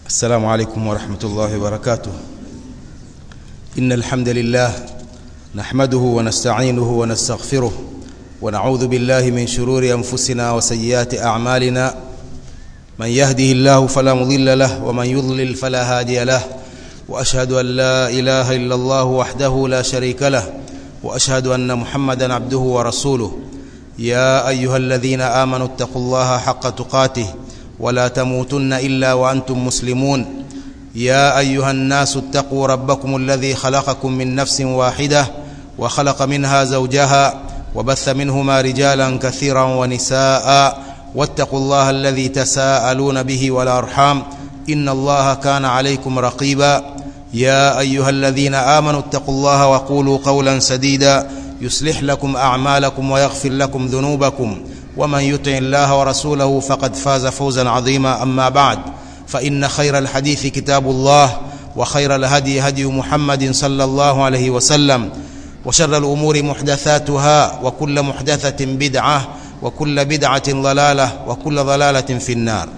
السلام عليكم ورحمة الله وبركاته إن الحمد لله نحمده ونستعينه ونستغفره ونعوذ بالله من شرور أنفسنا وسيئات أعمالنا من يهده الله فلا مضل له ومن يضلل فلا هادي له وأشهد أن لا إله إلا الله وحده لا شريك له وأشهد أن محمدا عبده ورسوله يا أيها الذين آمنوا اتقوا الله حق تقاته ولا تموتن إلا وأنتم مسلمون يا أيها الناس اتقوا ربكم الذي خلقكم من نفس واحدة وخلق منها زوجها وبث منهما رجالا كثيرا ونساء واتقوا الله الذي تساءلون به والأرحام إن الله كان عليكم رقيبا يا أيها الذين آمنوا اتقوا الله وقولوا قولا سديدا يصلح لكم أعمالكم ويغفر لكم ذنوبكم ومن يطع الله ورسوله فقد فاز فوزا عظيما أما بعد فإن خير الحديث كتاب الله وخير الهدي هدي محمد صلى الله عليه وسلم وشر الأمور محدثاتها وكل محدثة بدعة وكل بدعة ضلالة وكل ضلالة في النار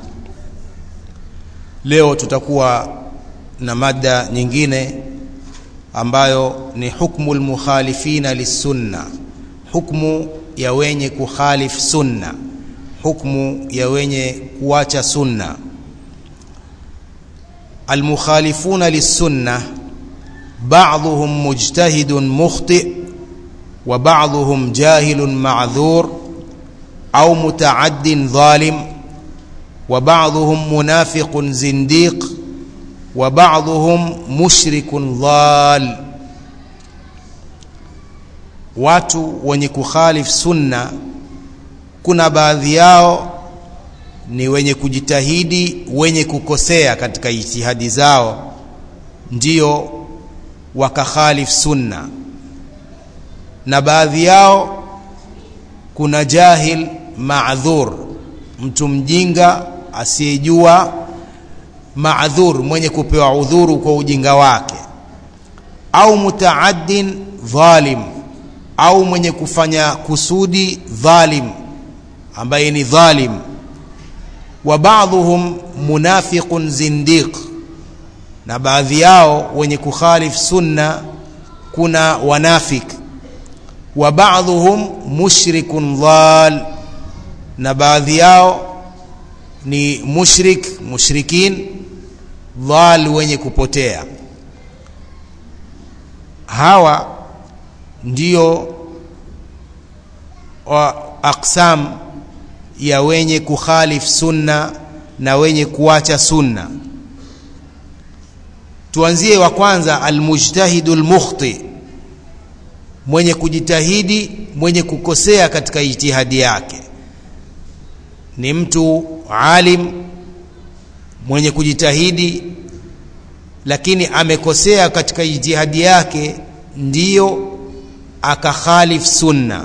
leo tutakuwa na mada nyingine ambayo ni hukmu lmukhalifina lissunna hukmu ya wenye kukhalif sunna hukmu ya wenye kuacha sunna almukhalifuna lissunna بعضهم مجتهد مخطئ وبعضهم جاهل معذور أو متعد ظالم وبعضهم منافق زنديق وبعضهم مشرك ضال watu wenye kukhalif sunna kuna baadhi yao ni wenye kujitahidi wenye kukosea katika ijtihadi zao ndio wakakhalif sunna na baadhi yao kuna jahil maadhur mtu mjinga asiyejua maadhur mwenye kupewa udhuru kwa ujinga wake au mutaaddin dhalim au mwenye kufanya kusudi dhalim ambaye ni dhalim wa ba'dhum munafiqun zindiq na baadhi yao wenye kukhalif sunna kuna wanafik wa ba'dhum mushrikun dhal na baadhi yao ni mushrik mushrikin dhal wenye kupotea hawa ndio aqsam ya wenye kukhalif sunna na wenye kuacha sunna tuanzie wa kwanza almujtahidu lmukhti mwenye kujitahidi mwenye kukosea katika ijtihadi yake ni mtu alim mwenye kujitahidi lakini amekosea katika ijtihadi yake ndiyo akakhalif sunna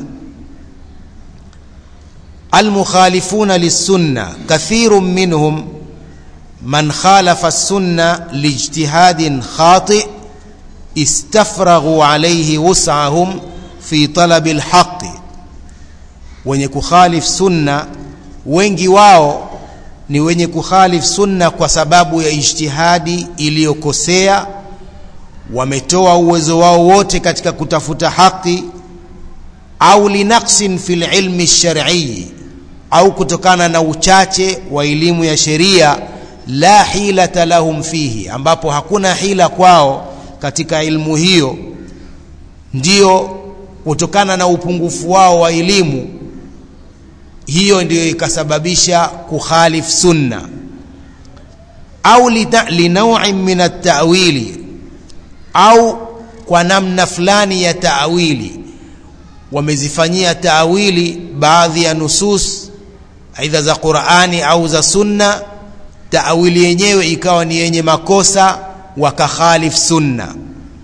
almukhalifuna lissunna kathirun minhum من خالف السنة لاجتهاد خاطئ استفرغوا عليه وسعهم في طلب الحق wenye kukhalif sunna wengi wao ni wenye kukhalif sunna kwa sababu ya ijtihadi iliyokosea wametoa uwezo wao wote katika kutafuta haki au linaksin fi lilmi lsharii au kutokana na uchache wa elimu ya sheria la hilata lahum fihi ambapo hakuna hila kwao katika ilmu hiyo ndio kutokana na upungufu wao wa elimu hiyo ndiyo ikasababisha kukhalif sunna au linauin min atawili au kwa namna fulani ya taawili wamezifanyia taawili baadhi ya nusus aidha za qurani au za sunna taawili yenyewe ikawa ni yenye makosa wakakhalif sunna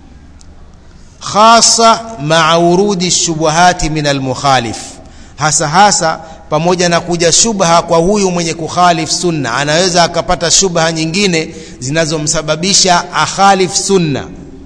khasa maa urudi shubuhati min almukhalif hasa hasa pamoja na kuja shubha kwa huyu mwenye kukhalif sunna anaweza akapata shubha nyingine zinazomsababisha akhalif sunna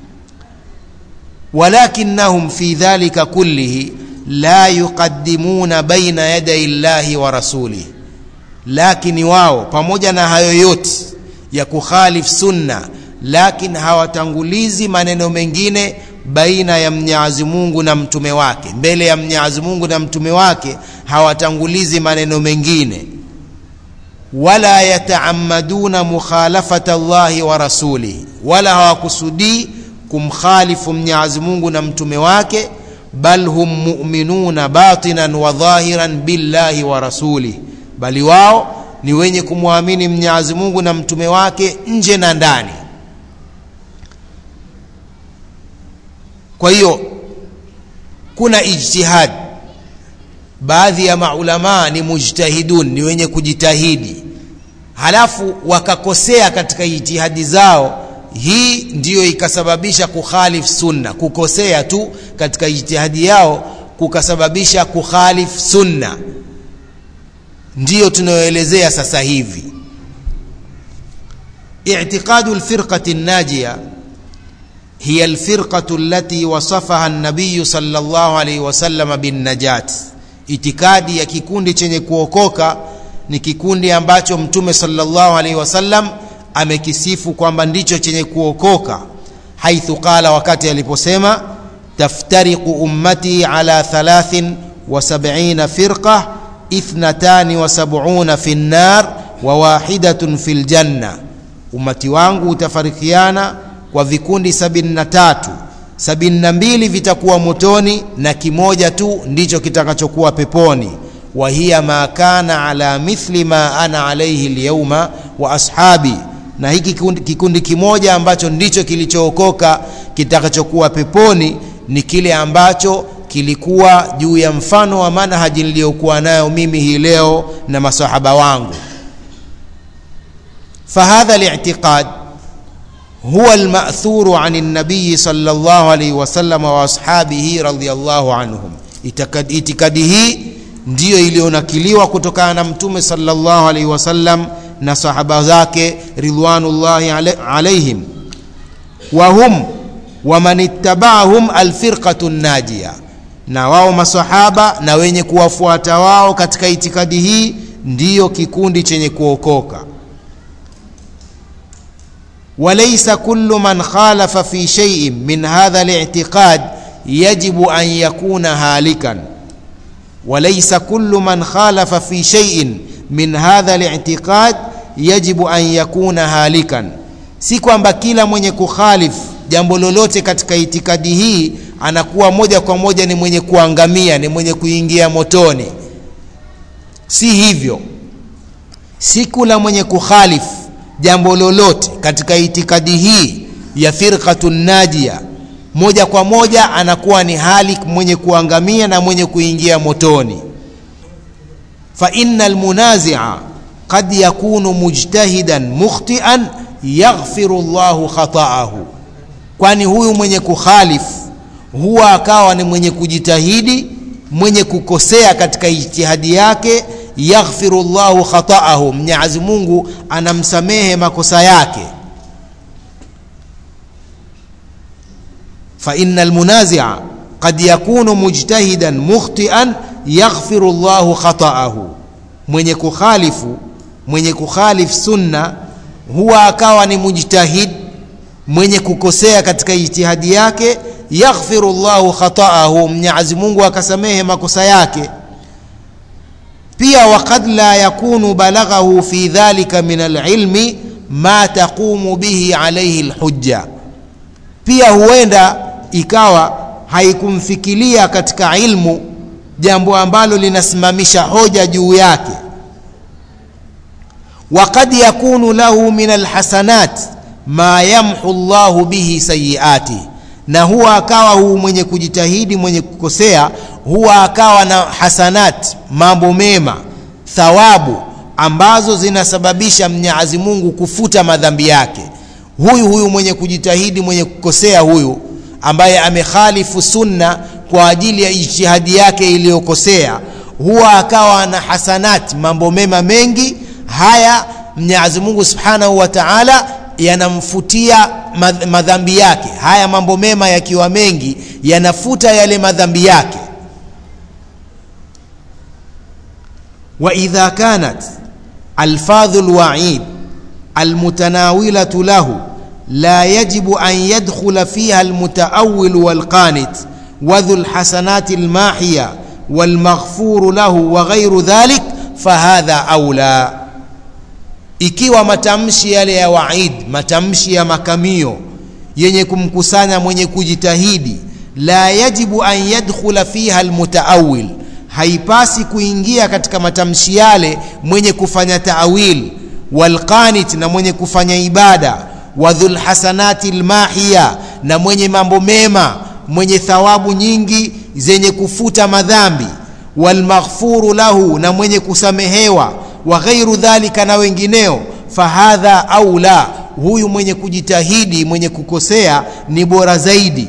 walakinnahum fi dhalika kullihi la yuqaddimuna baina yaday llahi wa rasulihi lakini wao pamoja na hayo yote ya kukhalif sunna lakini hawatangulizi maneno mengine baina ya Mwenyezi Mungu na mtume wake mbele ya Mwenyezi Mungu na mtume wake hawatangulizi maneno mengine wala yataamaduna mukhalafata Allahi wa rasulihi wala hawakusudii kumkhalifu Mwenyezi Mungu na mtume wake bal hum mu'minuna batinan wa dhahiran billahi wa rasulihi bali wao ni wenye kumwamini Mwenyezi Mungu na mtume wake nje na ndani kwa hiyo kuna ijtihad baadhi ya maulamaa ni mujtahidun ni wenye kujitahidi halafu wakakosea katika ijtihadi zao hii ndiyo ikasababisha kukhalif sunna kukosea tu katika ijtihadi yao kukasababisha kukhalif sunna ndiyo tunayoelezea sasa hivi i'tiqadu alfirqati an-najiyah هي الفرقة التي وصفها النبي صلى الله عليه وسلم بالنجاة itikadi ya kikundi chenye kuokoka ni kikundi ambacho mtume sallallahu alaihi wasallam amekisifu kwamba ndicho chenye kuokoka haithu qala wakati aliposema taftariqu ummati ala 73 firqa ithnatani wa sab'una fi nnar wa wahidatun fil janna ummati wangu utafarikiana kwa vikundi sabini na tatu sabini na mbili vitakuwa motoni na kimoja tu ndicho kitakachokuwa peponi wa hiya ma kana ala mithli ma ana alaihi lyauma wa ashabi na hiki kikundi, kikundi kimoja ambacho ndicho kilichookoka kitakachokuwa peponi ni kile ambacho kilikuwa juu ya mfano wa manhaji niliyokuwa nayo mimi hii leo na masahaba wangu fahadha li'tiqad هو المأثور عن النبي صلى الله عليه وسلم وأصحابه رضي الله عنهم itikadi hii ndiyo iliyonakiliwa kutokana na mtume sallallahu alaihi wasallam na sahaba zake ridwanullahi alaihim wa hum waman ittaba'ahum alfirqatu najia na wao masahaba na wenye kuwafuata wao katika itikadi hii ndiyo kikundi chenye kuokoka وليس كل من خالف في شيء من هذا الاعتقاد يجب أن يكون هالكا وليس كل من خالف في شيء من هذا الاعتقاد يجب أن يكون هالكا si kwamba kila mwenye kukhalifu jambo lolote katika itikadi hii anakuwa moja kwa moja ni mwenye kuangamia ni mwenye kuingia motoni si hivyo si kula mwenye kukhalifu jambo lolote katika itikadi hii ya firqatu najia moja kwa moja anakuwa ni hali mwenye kuangamia na mwenye kuingia motoni fa inna almunazia qad yakunu mujtahidan mukhtian yaghfiru llahu khataahu kwani huyu mwenye kukhalifu huwa akawa ni mwenye kujitahidi mwenye kukosea katika ijtihadi yake yaghfiru llahu khataahu mwenyezi mungu anamsamehe makosa yake فإن المنازع قد يكون مجتهدا مخطئا يغفر الله خطأه mwenye kukhalifu mwenye kukhalif sunna huwa akawa ni mujtahid mwenye kukosea katika ijtihadi yake yaghfiru llahu khataahu mwenyezi mungu akasamehe makosa yake pia wakad la yakunu balaghahu fi dhalika min alilmi ma taqumu bihi alaihi lhujja pia huenda ikawa haikumfikiria katika ilmu jambo ambalo linasimamisha hoja juu yake wakad yakunu lahu min alhasanat ma yamhu llahu bihi sayiati na huwa akawa huu mwenye kujitahidi mwenye kukosea huwa akawa na hasanat mambo mema thawabu ambazo zinasababisha mnyazi mungu kufuta madhambi yake huyu huyu mwenye kujitahidi mwenye kukosea huyu ambaye amekhalifu sunna kwa ajili ya ijtihadi yake iliyokosea huwa akawa na hasanati mambo mema mengi haya mwenyezi mungu subhanahu wa taala yanamfutia madhambi yake haya mambo mema yakiwa mengi yanafuta yale madhambi yake waidha kanat alfadhu lwaid almutanawilatu lahu la yajibu an yadkhula fiha almutaawil walqanit wadhu lhasanati lmahiya walmaghfuru lahu wa ghairu dhalik fahadha aula ikiwa matamshi yale ya waid matamshi ya makamio yenye kumkusanya mwenye kujitahidi la yajibu an yadkhula fiha almutaawil haipasi kuingia katika matamshi yale mwenye kufanya taawil walqanit na mwenye kufanya ibada wa dhulhasanati lmahiya na mwenye mambo mema mwenye thawabu nyingi zenye kufuta madhambi walmaghfuru lahu na mwenye kusamehewa wa ghairu dhalika na wengineo fahadha aula huyu mwenye kujitahidi mwenye kukosea ni bora zaidi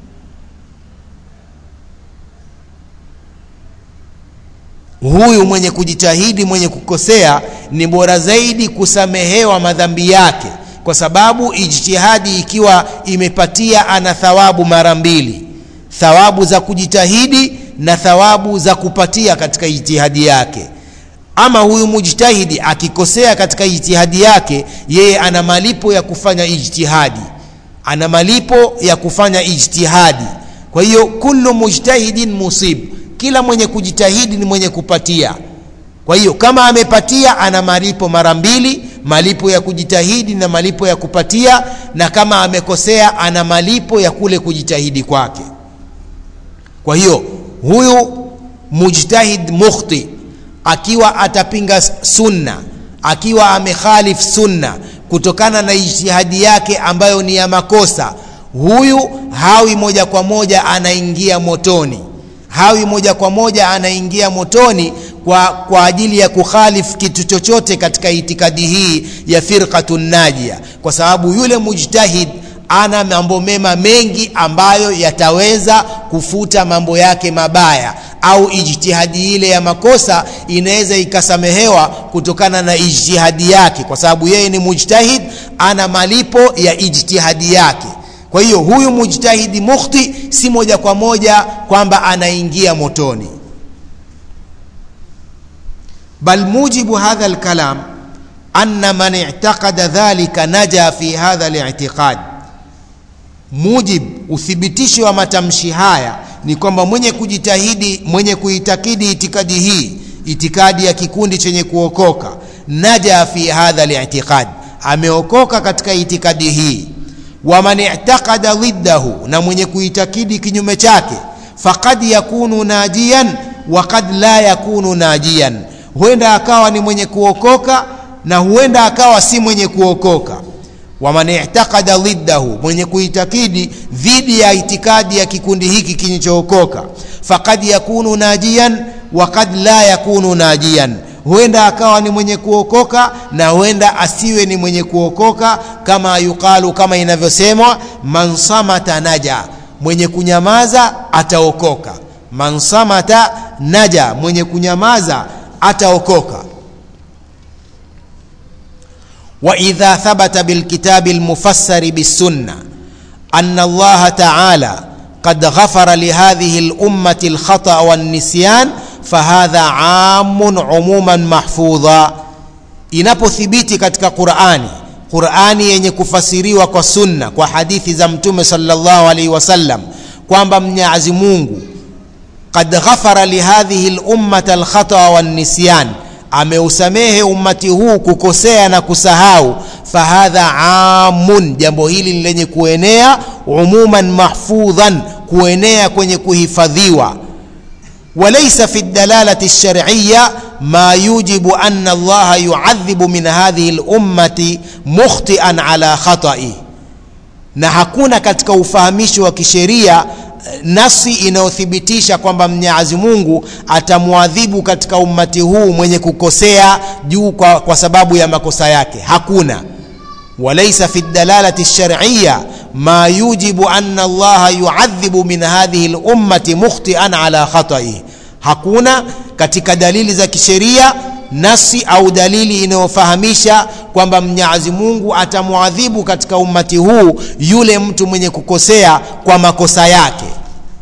huyu mwenye kujitahidi mwenye kukosea ni bora zaidi kusamehewa madhambi yake kwa sababu ijtihadi ikiwa imepatia ana thawabu mara mbili thawabu za kujitahidi na thawabu za kupatia katika ijtihadi yake ama huyu mujtahidi akikosea katika ijtihadi yake yeye ana malipo ya kufanya ijtihadi ana malipo ya kufanya ijtihadi kwa hiyo kullu mujtahidin musib kila mwenye kujitahidi ni mwenye kupatia kwa hiyo kama amepatia ana malipo mara mbili malipo ya kujitahidi na malipo ya kupatia na kama amekosea ana malipo ya kule kujitahidi kwake kwa hiyo huyu mujtahid mukhti akiwa atapinga sunna akiwa amekhalif sunna kutokana na ijtihadi yake ambayo ni ya makosa huyu hawi moja kwa moja anaingia motoni hawi moja kwa moja anaingia motoni kwa, kwa ajili ya kukhalif kitu chochote katika itikadi hii ya firqatun najia kwa sababu yule mujtahid ana mambo mema mengi ambayo yataweza kufuta mambo yake mabaya au ijtihadi ile ya makosa inaweza ikasamehewa kutokana na ijtihadi yake kwa sababu yeye ni mujtahid ana malipo ya ijtihadi yake kwa hiyo huyu mujtahidi mukhti si moja kwa moja kwamba anaingia motoni bal mujibu hadha alkalam anna man i'taqada dhalika naja fi hadha al-i'tiqad mujib uthibitisho wa matamshi haya ni kwamba mwenye kujitahidi mwenye kuitakidi itikadi hii itikadi ya kikundi chenye kuokoka naja fi hadha al-i'tiqad ameokoka katika itikadi hii waman i'taqada dhiddahu na mwenye kuitakidi kinyume chake faqad yakunu najiyan wa qad la yakunu najiyan huenda akawa ni mwenye kuokoka na huenda akawa si mwenye kuokoka waman i'taqada dhiddahu mwenye kuitakidi dhidi ya itikadi ya kikundi hiki kilichookoka faqad yakunu najiyan wa qad la yakunu najiyan huenda akawa ni mwenye kuokoka na huenda asiwe ni mwenye kuokoka kama yuqalu kama inavyosemwa man samata naja mwenye kunyamaza ataokoka man samata naja mwenye kunyamaza ataokoka واذا ثبت بالكتاب المفسر بالسنه ان الله تعالى قد غفر لهذه الامه الخطا والنسيان فهذا عام عموما محفوظا inapothibiti katika qurani qurani yenye kufasiriwa kwa sunna kwa hadithi za mtume salllahu alaihi wasallam kwamba mnyazi mungu qad ghafara lihadhihi lummata alkhataa wannisyan ameusamehe ummati huu kukosea na kusahau fahadha amun jambo hili ni lenye kuenea umuman mahfudhan kuenea kwenye kuhifadhiwa وليس في الدلالة الشرعية ما يوجب أن الله يعذب من هذه الأمة مخطئا على خطئه na hakuna katika ufahamishi wa kisheria nasi inayothibitisha kwamba mnyazi mungu atamwadhibu katika ummati huu mwenye kukosea juu kwa, kwa sababu ya makosa yake hakuna walaisa fi dalalati lshariya ma yujibu ana allaha yuadhibu min hadhihi lummati mukhtian ala khataihi hakuna katika dalili za kisheria nasi au dalili inayofahamisha kwamba mnyazi mungu atamwadhibu katika ummati huu yule mtu mwenye kukosea kwa makosa yake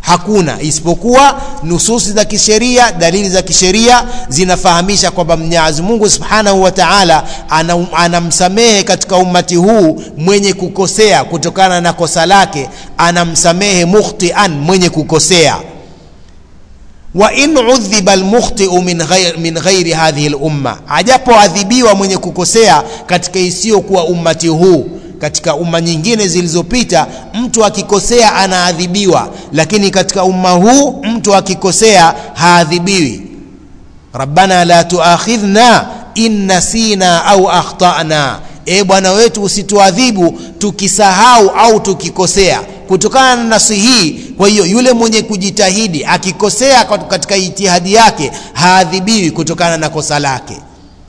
hakuna isipokuwa nususi za kisheria dalili za kisheria zinafahamisha kwamba mwenyezi mungu subhanahu wa taala anamsamehe katika ummati huu mwenye kukosea kutokana na kosa lake anamsamehe mukhtian mwenye kukosea wa in udhiba almukhtiu min ghairi, min ghairi hadhihi lumma ajapoadhibiwa mwenye kukosea katika isiyokuwa ummati huu katika umma nyingine zilizopita mtu akikosea anaadhibiwa lakini katika umma huu mtu akikosea haadhibiwi rabbana la tuakhidhna in nasina au akhtana e bwana wetu usituadhibu tukisahau au tukikosea kutokana na nasi hii kwa hiyo yule mwenye kujitahidi akikosea katika itihadi yake haadhibiwi kutokana na kosa lake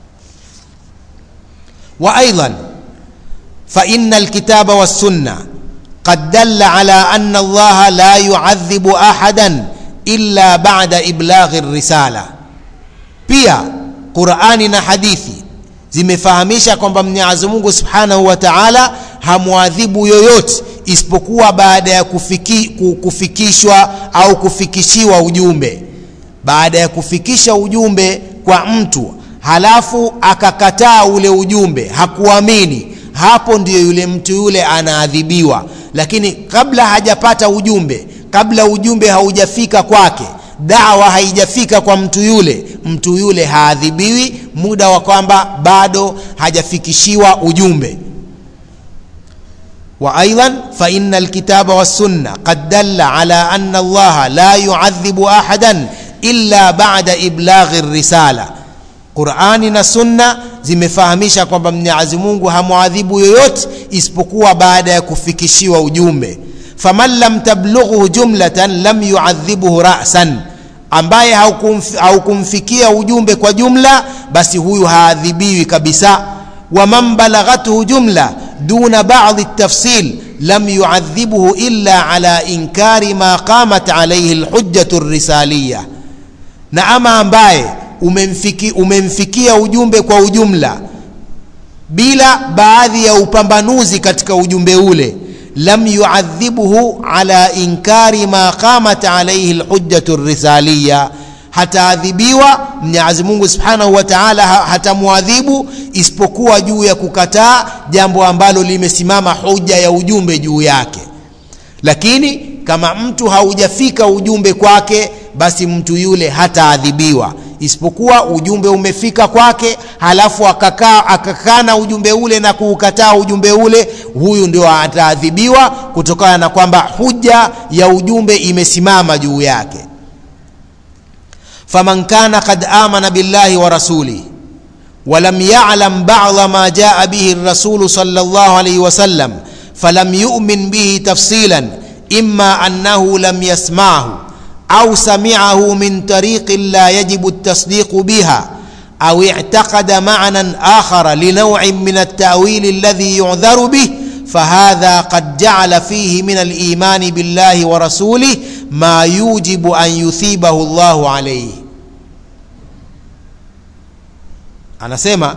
wa aidan فإن الكتاب والسنة قد دل على أن الله لا يعذب أحدا إلا بعد إبلاغ الرسالة pia qurani na hadithi zimefahamisha kwamba mwenyezi mungu subhanahu wa taala hamwadhibu yoyote isipokuwa baada ya kufiki, kufikishwa au kufikishiwa ujumbe baada ya kufikisha ujumbe kwa mtu halafu akakataa ule ujumbe hakuamini hapo ndiyo yule mtu yule anaadhibiwa lakini kabla hajapata ujumbe kabla ujumbe haujafika kwake dawa haijafika kwa mtu yule mtu yule haadhibiwi muda wa kwamba bado hajafikishiwa ujumbe وايضا فان الكتاب والسنه قد دل على ان الله لا يعذب احدا الا بعد ابلاغ الرساله qurani na sunna zimefahamisha kwamba mwenyezi mungu hamwadhibu yoyote isipokuwa baada ya kufikishiwa ujumbe faman lam tablughu jumlatan lam yuadhibuhu rasan ambaye haukumfikia ujumbe kwa jumla basi huyu haadhibiwi kabisa waman balaghathu jumla duna badi tafsil lam yuadhibuhu illa ala inkari ma qamat alaihi lhujjatu risaliya na ama ambaye umemfiki, umemfikia ujumbe kwa ujumla bila baadhi ya upambanuzi katika ujumbe ule lam yuadhibuhu ala inkari ma qamat alaihi lhujjatu risaliya hataadhibiwa mwenyezi mungu subhanahu wa taala hatamwadhibu isipokuwa juu ya kukataa jambo ambalo limesimama hoja ya ujumbe juu yake lakini kama mtu haujafika ujumbe kwake basi mtu yule hataadhibiwa isipokuwa ujumbe umefika kwake halafu akakaa akakana ujumbe ule na kuukataa ujumbe ule huyu ndio ataadhibiwa kutokana na kwamba huja ya ujumbe imesimama juu yake faman kana qad amana billahi wa rasulih ولم يعلم بعض ما جاء به الرسول صلى الله عليه وسلم فلم يؤمن به تفصيلا اما انه لم يسمعه او سمعه من طريق لا يجب التصديق بها او اعتقد معنى اخر لنوع من التاويل الذي يعذر به فهذا قد جعل فيه من الايمان بالله ورسوله ما يوجب ان يثيبه الله عليه anasema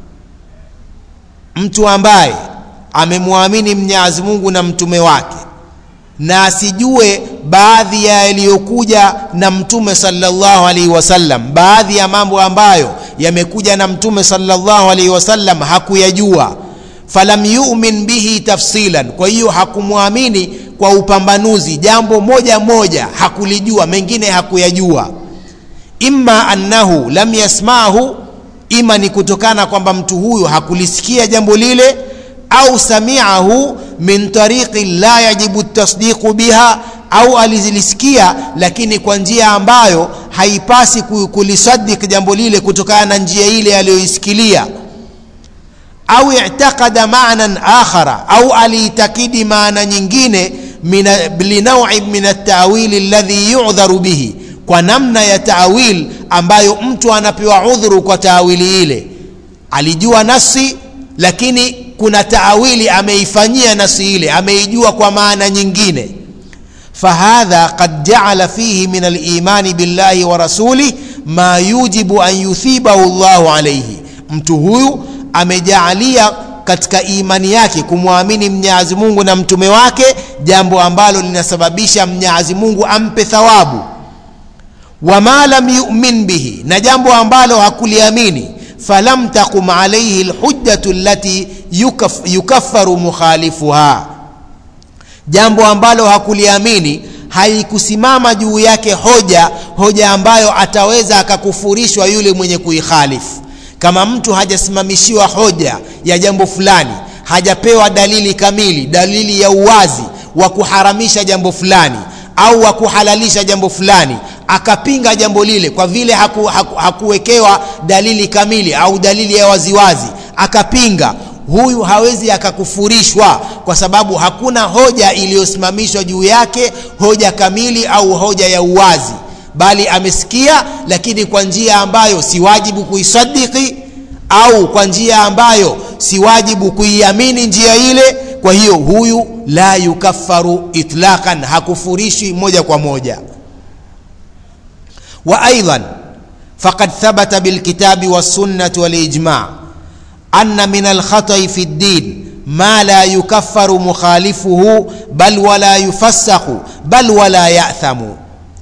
mtu ambaye amemwamini mwenyezi mungu na mtume wake na asijue baadhi ya yaliyokuja na mtume sallallahu alaihi wasallam baadhi ya mambo ambayo yamekuja na mtume sallallahu alaihi wasallam hakuyajua falam yumin bihi tafsilan kwa hiyo hakumwamini kwa upambanuzi jambo moja moja hakulijua mengine hakuyajua imma annahu lam yasmahu ima ni kutokana kwamba mtu huyu hakulisikia jambo lile au samiahu min tariqi la yajibu tasdiqu biha au alizilisikia lakini kwa njia ambayo haipasi kulisadik jambo lile kutokana na njia ile aliyoisikilia au i'taqada ma'nan akhara au aliitakidi maana nyingine linaui min at-ta'wil alladhi yu'dharu bihi kwa namna ya taawil ambayo mtu anapewa udhuru kwa taawili ile alijua nasi lakini kuna taawili ameifanyia nasi ile ameijua kwa maana nyingine fahadha qad jaala fihi min alimani billahi wa rasulih ma yujibu an yuthibahu llahu alaihi mtu huyu amejaalia katika imani yake kumwamini Mwenyezi Mungu na mtume wake jambo ambalo linasababisha Mwenyezi Mungu ampe thawabu wama lam yu'min bihi na jambo ambalo hakuliamini falam taqum alayhi alhujjatu allati yukaf, yukaffaru mukhalifuha jambo ambalo hakuliamini haikusimama juu yake hoja hoja ambayo ataweza akakufurishwa yule mwenye kuikhalifu kama mtu hajasimamishiwa hoja ya jambo fulani hajapewa dalili kamili dalili ya uwazi wa kuharamisha jambo fulani au wa kuhalalisha jambo fulani akapinga jambo lile kwa vile haku, haku, hakuwekewa dalili kamili au dalili ya waziwazi akapinga huyu hawezi akakufurishwa kwa sababu hakuna hoja iliyosimamishwa juu yake hoja kamili au hoja ya uwazi bali amesikia lakini kwa njia ambayo si wajibu kuisadiki au kwa njia ambayo si wajibu kuiamini njia ile kwa hiyo huyu la yukaffaru itlaqan hakufurishwi moja kwa moja wa aidan faqad thabata bilkitabi wassunnati walijma anna min alkhatai fi ddin ma la yukaffaru mukhalifuhu bal wala yufassaku bal wala yathamu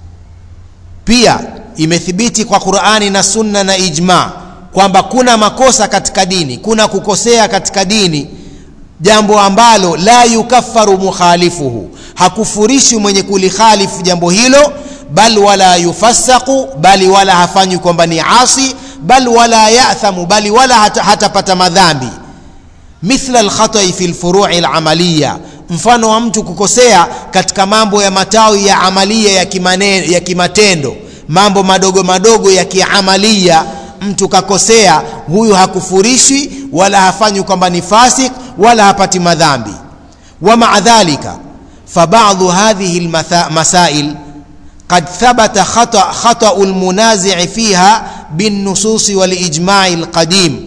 pia imethibiti kwa qurani na sunna na ijma kwamba kuna makosa katika dini kuna kukosea katika dini jambo ambalo la yukaffaru mukhalifuhu hakufurishi mwenye kulikhalifu jambo hilo bal wala yufassaku bali wala hafanywi kwamba ni asi bal wala yathamu bali wala hata, hatapata madhambi mithla alkhatai fi lfurui lamaliya mfano wa mtu kukosea katika mambo ya matawi ya amalia ya, kimane, ya kimatendo mambo madogo madogo ya kiamalia mtu kakosea huyu hakufurishwi wala hafanywi kwamba ni fasik wala hapati madhambi wa maa dhalika fabadhu hadhihi lmasail قد ثبت خطأ خطأ المنازع فيها بالنصوص والإجماع القديم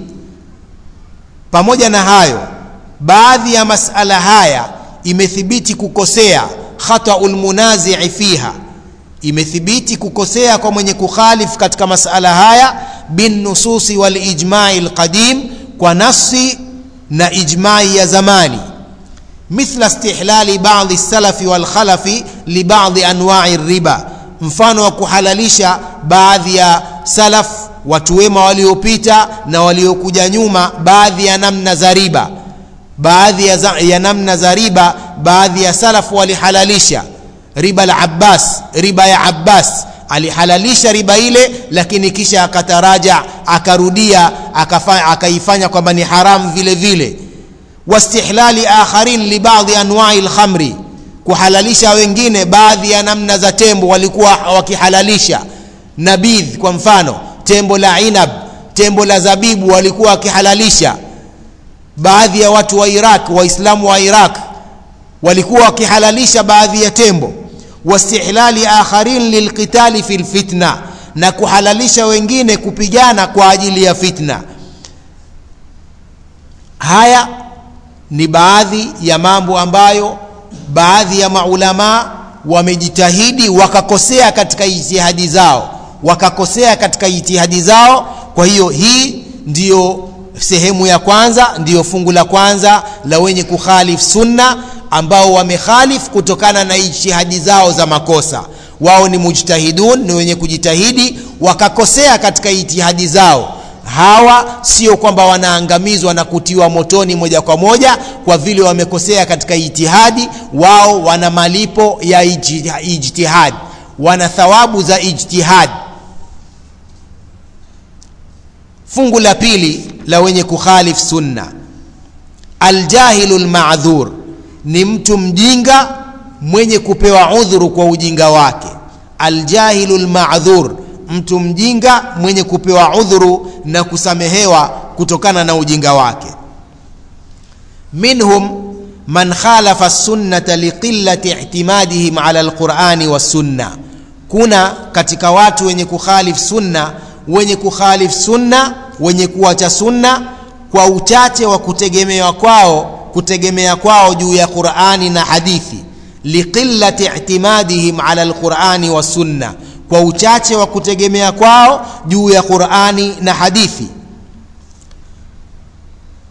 pamoja na hayo baadhi ya masala haya imethibiti kukosea khataul munazii fiha imethibiti kukosea kwa mwenye kukhalif katika masala haya binnususi walijmai lqadim kwa nasi na ijmai ya zamani mithla istihlali badi salafi walkhalafi libadi anwai riba mfano wa kuhalalisha baadhi ya salaf watu wema waliopita na waliokuja nyuma baadhi ya namna za riba baadhi ya, za, ya namna za riba baadhi ya salaf walihalalisha riba la abbas riba ya abbas alihalalisha riba ile lakini kisha akataraja akarudia akaifanya kwamba ni haramu vile vile wastihlali akharin libadhi anwai lkhamri kuhalalisha wengine baadhi ya namna za tembo walikuwa wakihalalisha nabidh kwa mfano tembo la inab tembo la zabibu walikuwa wakihalalisha baadhi ya watu wa iraq waislamu wa iraq walikuwa wakihalalisha baadhi ya tembo wastihlali akharin lilqitali fi lfitna na kuhalalisha wengine kupigana kwa ajili ya fitna haya ni baadhi ya mambo ambayo baadhi ya maulamaa wamejitahidi wakakosea katika ijtihadi zao wakakosea katika ijtihadi zao kwa hiyo hii ndiyo sehemu ya kwanza ndiyo fungu la kwanza la wenye kukhalif sunna ambao wamekhalif kutokana na ijtihadi zao za makosa wao ni mujtahidun ni wenye kujitahidi wakakosea katika ijtihadi zao hawa sio kwamba wanaangamizwa na kutiwa motoni moja kwa moja kwa vile wamekosea katika ijtihadi wao wana malipo ya ijtihadi wana thawabu za ijtihadi fungu la pili la wenye kukhalif sunna aljahilu lmadhur ni mtu mjinga mwenye kupewa udhuru kwa ujinga wake aljahilu lmadhur mtu mjinga mwenye kupewa udhuru na kusamehewa kutokana na ujinga wake minhum man khalafa sunnata liqillati ihtimadihim ala alqurani wassunna kuna katika watu wenye kukhalif sunna wenye kukhalif sunna wenye kuacha sunna kwa uchache wa kutegemewa kwao kutegemea kwao juu ya qurani na hadithi liqillati ihtimadihim ala alqurani wassunna kwa uchache wa kutegemea kwao juu ya qurani na hadithi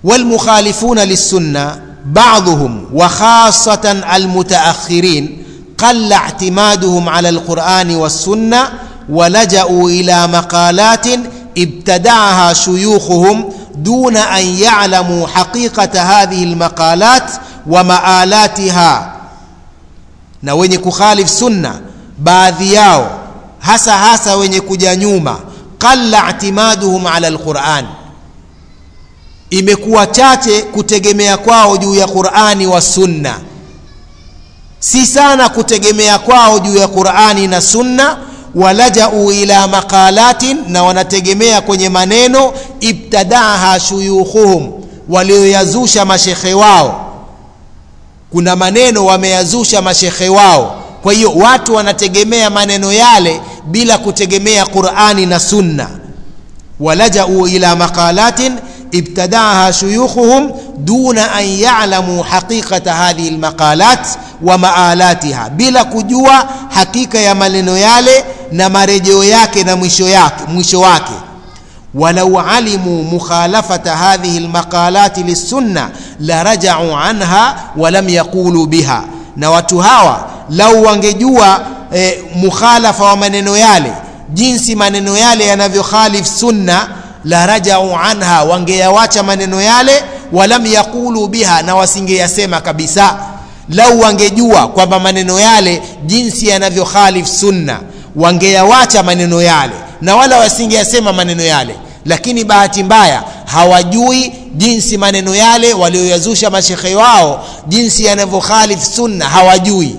والمخالفون للسنة بعضهم وخاصة المتأخرين قل اعتمادهم على القرآن والسنة ولجأوا إلى مقالات ابتدعها شيوخهم دون أن يعلموا حقيقة هذه المقالات ومآلاتها na wenye kukhalif sunna baadhi yao hasa hasa wenye kuja nyuma qalla itimaduhum ala alquran imekuwa chache kutegemea kwao juu ya qurani wa sunna si sana kutegemea kwao juu ya qurani na sunna walajau ila maqalatin na wanategemea kwenye maneno ibtadaha shuyukhuhum walioyazusha mashekhe wao kuna maneno wameyazusha mashekhe wao kwa hiyo watu wanategemea maneno yale bila kutegemea qurani na sunna walajau ila maqalatin ابتدعها شيوخهم دون أن يعلموا حقيقة هذه المقالات ومآلاتها بلا كجوا حقيقة يا maneno yale na marejeo yake na mwisho yake mwisho wake ولو علموا مخالفة هذه المقالات للسنة لرجعوا عنها ولم يقولوا بها na watu hawa lau wangejua eh, mukhalafa wa maneno yale jinsi maneno yale yanavyokhalif sunna la rajau anha wangeyawacha maneno yale walam yaqulu biha na wasingeyasema kabisa lau wangejua kwamba maneno yale jinsi yanavyokhalif sunna wangeyawacha maneno yale na wala wasingeyasema maneno yale lakini bahati mbaya hawajui jinsi maneno yale walioyazusha mashekhe wao jinsi yanavyokhalif sunna hawajui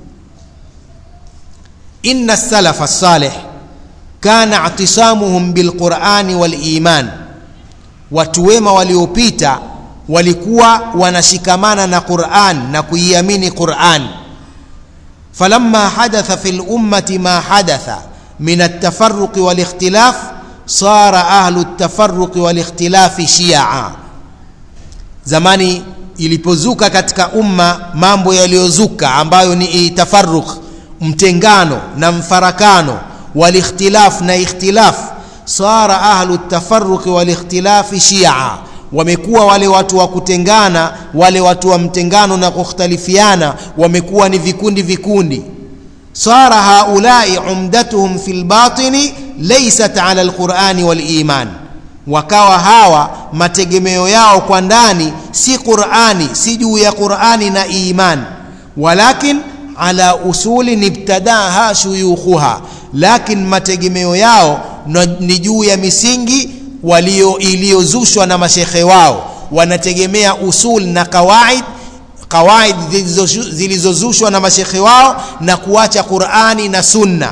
inna salafa salih kana atisamuhum bilqurani waliman watu wema waliopita walikuwa wanashikamana na quran na kuiamini quran falamma hadatha fi lummati ma hadatha min altafaruqi walikhtilaf sara ahlu ltafaruqi walikhtilafi shia zamani ilipozuka katika umma mambo yaliyozuka ambayo ni tafaruq mtengano na mfarakano والاختلاف na ikhtilaf sara ahlu tafarruqi walikhtilafi shia wamekuwa wale watu wa kutengana wale watu wa mtengano na kukhtalifiana wamekuwa ni vikundi vikundi sara haulai umdatuhum fi lbatini laysat ala alqurani waliman wakawa hawa mategemeo yao kwa ndani si qurani si juu ya qurani na iman walakin ala usulin ibtadaha shuyukhuha lakin mategemeo yao ni juu ya misingi walio iliyozushwa na mashekhe wao wanategemea usul na kawaid kawaid zilizozushwa na mashekhe wao na kuacha qurani na sunna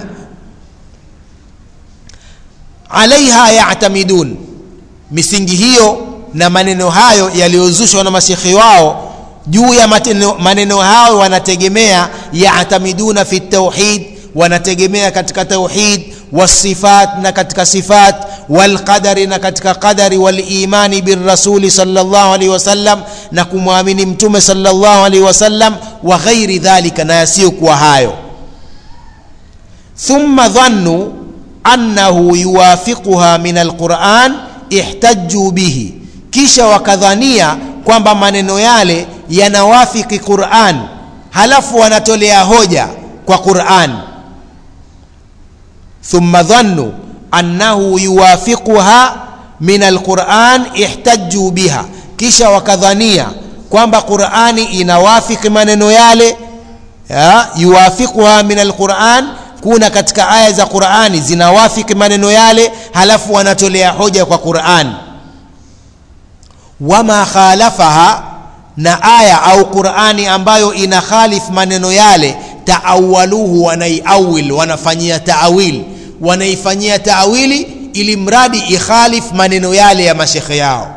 alaiha yatamidun misingi hiyo na maneno hayo yaliyozushwa na mashekhe wao juu ya maneno, maneno hayo wanategemea yatamiduna fi tauhid wanategemea katika tauhid wasifat na katika sifat walqadari na katika qadari walimani birasuli salllah alaihi wasallam na kumwamini mtume salllah alaihi wasallam wa ghairi dhalika na yasiyokuwa hayo thumma dhannu annahu yuwafiquha min alquran ihtajuu bihi kisha wakadhania kwamba maneno yale yanawafiki quran halafu wanatolea hoja kwa quran ثم ظنوا أنه يوافقها من القرآن احتجوا بها kisha wakadhania kwamba qurani inawafiki maneno yale yuwafiquha min alquran kuna katika aya za qurani zinawafiki maneno yale halafu wanatolea hoja kwa quran wama khalafaha na aya au qurani ambayo ina khalif maneno yale taawaluhu wanaiawil wanafanyia taawil wanaifanyia taawili ili mradi ikhalif maneno yale ya mashekhe yao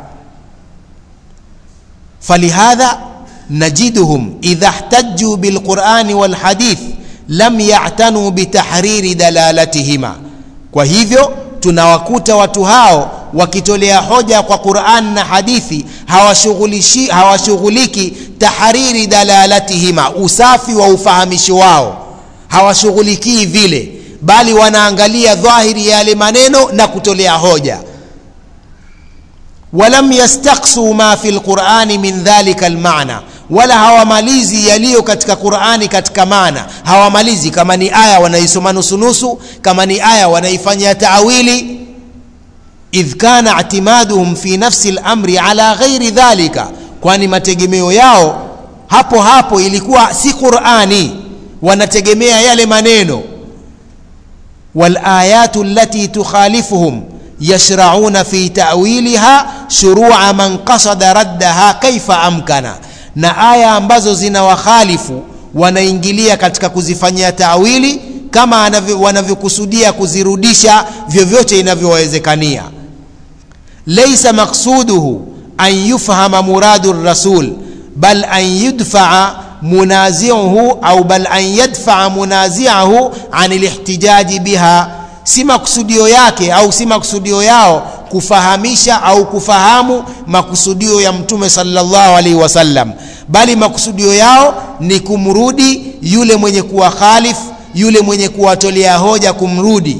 falihadha najiduhum idha ihtajuu bilqurani walhadith lam ya'tanu bitahriri dalalatihima kwa hivyo tunawakuta watu hao wakitolea hoja kwa Qur'an na hadithi hawashughulishi hawashughuliki tahariri dalalatihima usafi wa ufahamisho wao hawashughulikii vile bali wanaangalia dhahiri ya yale maneno na kutolea hoja walam yastaqsu ma fi lqurani min dhalika lmana wala hawamalizi yaliyo katika qurani katika maana hawamalizi kama ni aya wanaisoma nusunusu kama ni aya wanaifanyia taawili idh kana itimaduhum fi nafsi lamri ala ghairi dhalika kwani mategemeo yao hapo hapo ilikuwa si qurani wanategemea yale maneno walayatu allati tukhalifuhum yashrauna fi tawiliha shurua man qasada raddaha kaifa amkana na aya ambazo zina wakhalifu wanaingilia katika kuzifanyia tawili kama wanavyokusudia kuzirudisha vyovyote inavyowezekania laisa maqsuduhu an yufhama muradu rasul bal an yudfaa munaziuhu au bal an yadfaa munaziahu an lihtijaji biha si makusudio yake au si makusudio yao kufahamisha au kufahamu makusudio ya mtume sallallahu alaihi wasallam bali makusudio yao ni kumrudi yule mwenye kuwa khalif yule mwenye kuwatolea hoja kumrudi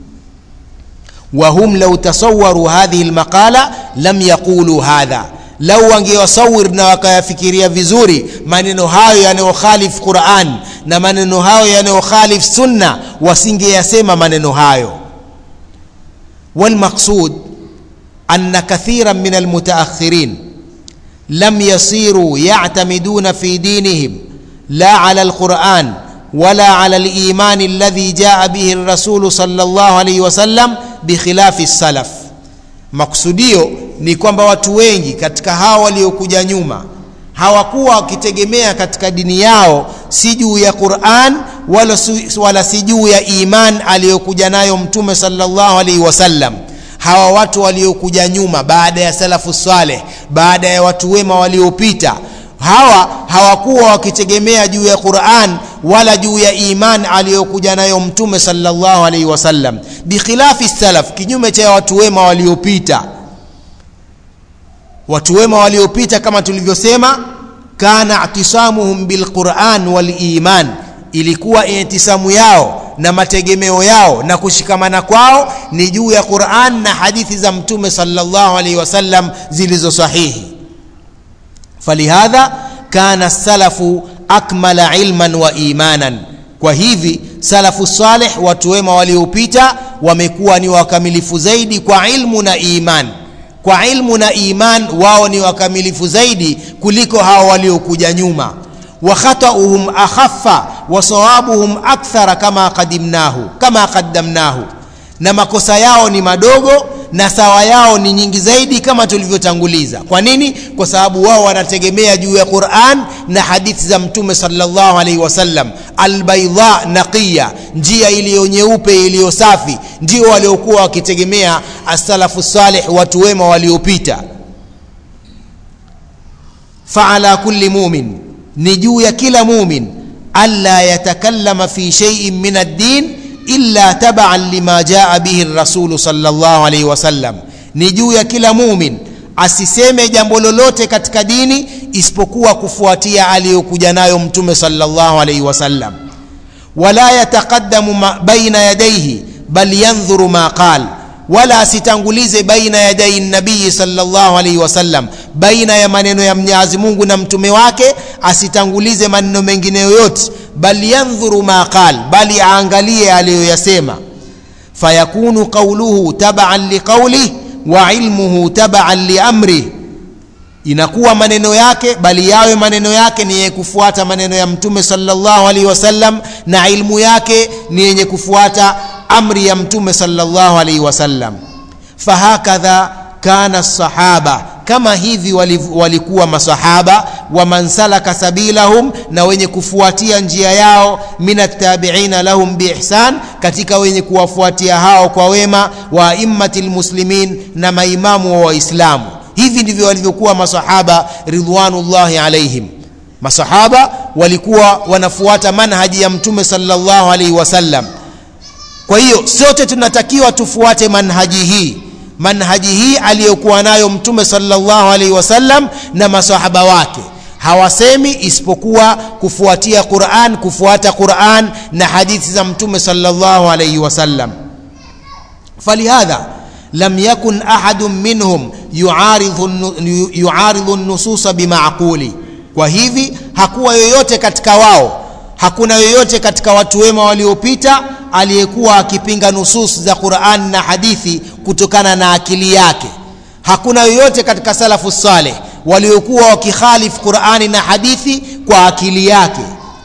wahum lau tasawaru hadhihi lmaqala lam yaqulu hadha lau wangewasawir na wakayafikiria vizuri maneno hayo yanayokhalif quran na maneno hayo yanayokhalif sunna wasingeyasema maneno hayo walmaqsud أن كثيرا من المتأخرين لم يصيروا يعتمدون في دينهم لا على القرآن ولا على الإيمان الذي جاء به الرسول صلى الله عليه وسلم بخلاف السلف maksudio ni kwamba watu wengi katika hawa waliokuja nyuma hawakuwa wakitegemea katika dini yao si juu ya quran wala, wala si juu ya iman aliyokuja nayo mtume salllahu alaihi wasallam hawa watu waliokuja nyuma baada ya salafu saleh baada ya watu wema waliopita hawa hawakuwa wakitegemea juu ya quran wala juu ya iman aliyokuja nayo mtume salllahu alaihi wasallam bikhilafi salaf kinyume cha watu wema waliopita watu wema waliopita kama tulivyosema kana itisamuhum bilquran waliman ilikuwa itisamu yao na mategemeo yao na kushikamana kwao ni juu ya quran na hadithi za mtume salllahu alaihi wasallam zilizo sahihi falihadha kana salafu akmala ilman wa imanan kwa hivi salafu saleh watu wema waliopita wamekuwa ni wakamilifu zaidi kwa ilmu na iman kwa ilmu na iman wao ni wakamilifu zaidi kuliko hao waliokuja nyuma wa khatauhum akhaffa wa sawabuhum akthara kama qadimnahu kama qaddamnahu na makosa yao ni madogo na sawa yao ni nyingi zaidi kama tulivyotanguliza kwa nini kwa sababu wao wanategemea juu ya quran na hadithi za mtume salllahu alaihi wasallam albaidha naqiya njia iliyo nyeupe iliyo safi ndio waliokuwa wakitegemea assalafu salih watu wema waliopita faala kulli mumin ni juu ya kila mumin alla yatakallama fi sheiin min addin illa tabaan lima jaa bihi rasulu salllah alaihi wasallam ni juu ya kila mumin asiseme jambo lolote katika dini isipokuwa kufuatia aliyokuja nayo mtume salllah alaihi wasallam wala yataqaddamu baina yadaihi bal yandhuru ma qal wala asitangulize baina yadai nabii salllah alaihi wasallam baina ya maneno ya mwenyezi mungu na mtume wake asitangulize maneno mengine yoyote bal yandhuru ma qal bali aangalie aliyoyasema fayakunu qauluhu tabaan liqaulih wa ilmuhu tabaan liamrih inakuwa maneno yake bali yawe maneno yake ni yenye kufuata maneno ya mtume salllahu alaihi wasallam na ilmu yake ni yenye kufuata amri ya mtume salllahu alaihi wasallam fahakadha kana sahaba kama hivi walikuwa masahaba wa man salaka sabilahum na wenye kufuatia njia yao min attabiina lahum biihsan katika wenye kuwafuatia hao kwa wema wa aimmati lmuslimin na maimamu wa waislamu hivi ndivyo walivyokuwa masahaba ridwanullahi alaihim masahaba walikuwa wanafuata manhaji ya mtume salllahu alaihi wasallam kwa hiyo sote tunatakiwa tufuate manhaji hii manhaji hii aliyokuwa nayo mtume salllahu alaihi wasallam na masahaba wake hawasemi isipokuwa kufuatia quran kufuata quran na hadithi za mtume salllahu alaihi wasallam falihadha lam yakun ahadun minhum yuaridhu yuaridhu nususa bimaquli kwa hivi hakuwa yoyote katika wao hakuna yoyote katika watu wema waliopita aliyekuwa akipinga nusus za Qur'an na hadithi kutokana na akili yake hakuna yoyote katika salafu saleh waliokuwa wakikhalif Qur'ani na hadithi kwa akili yake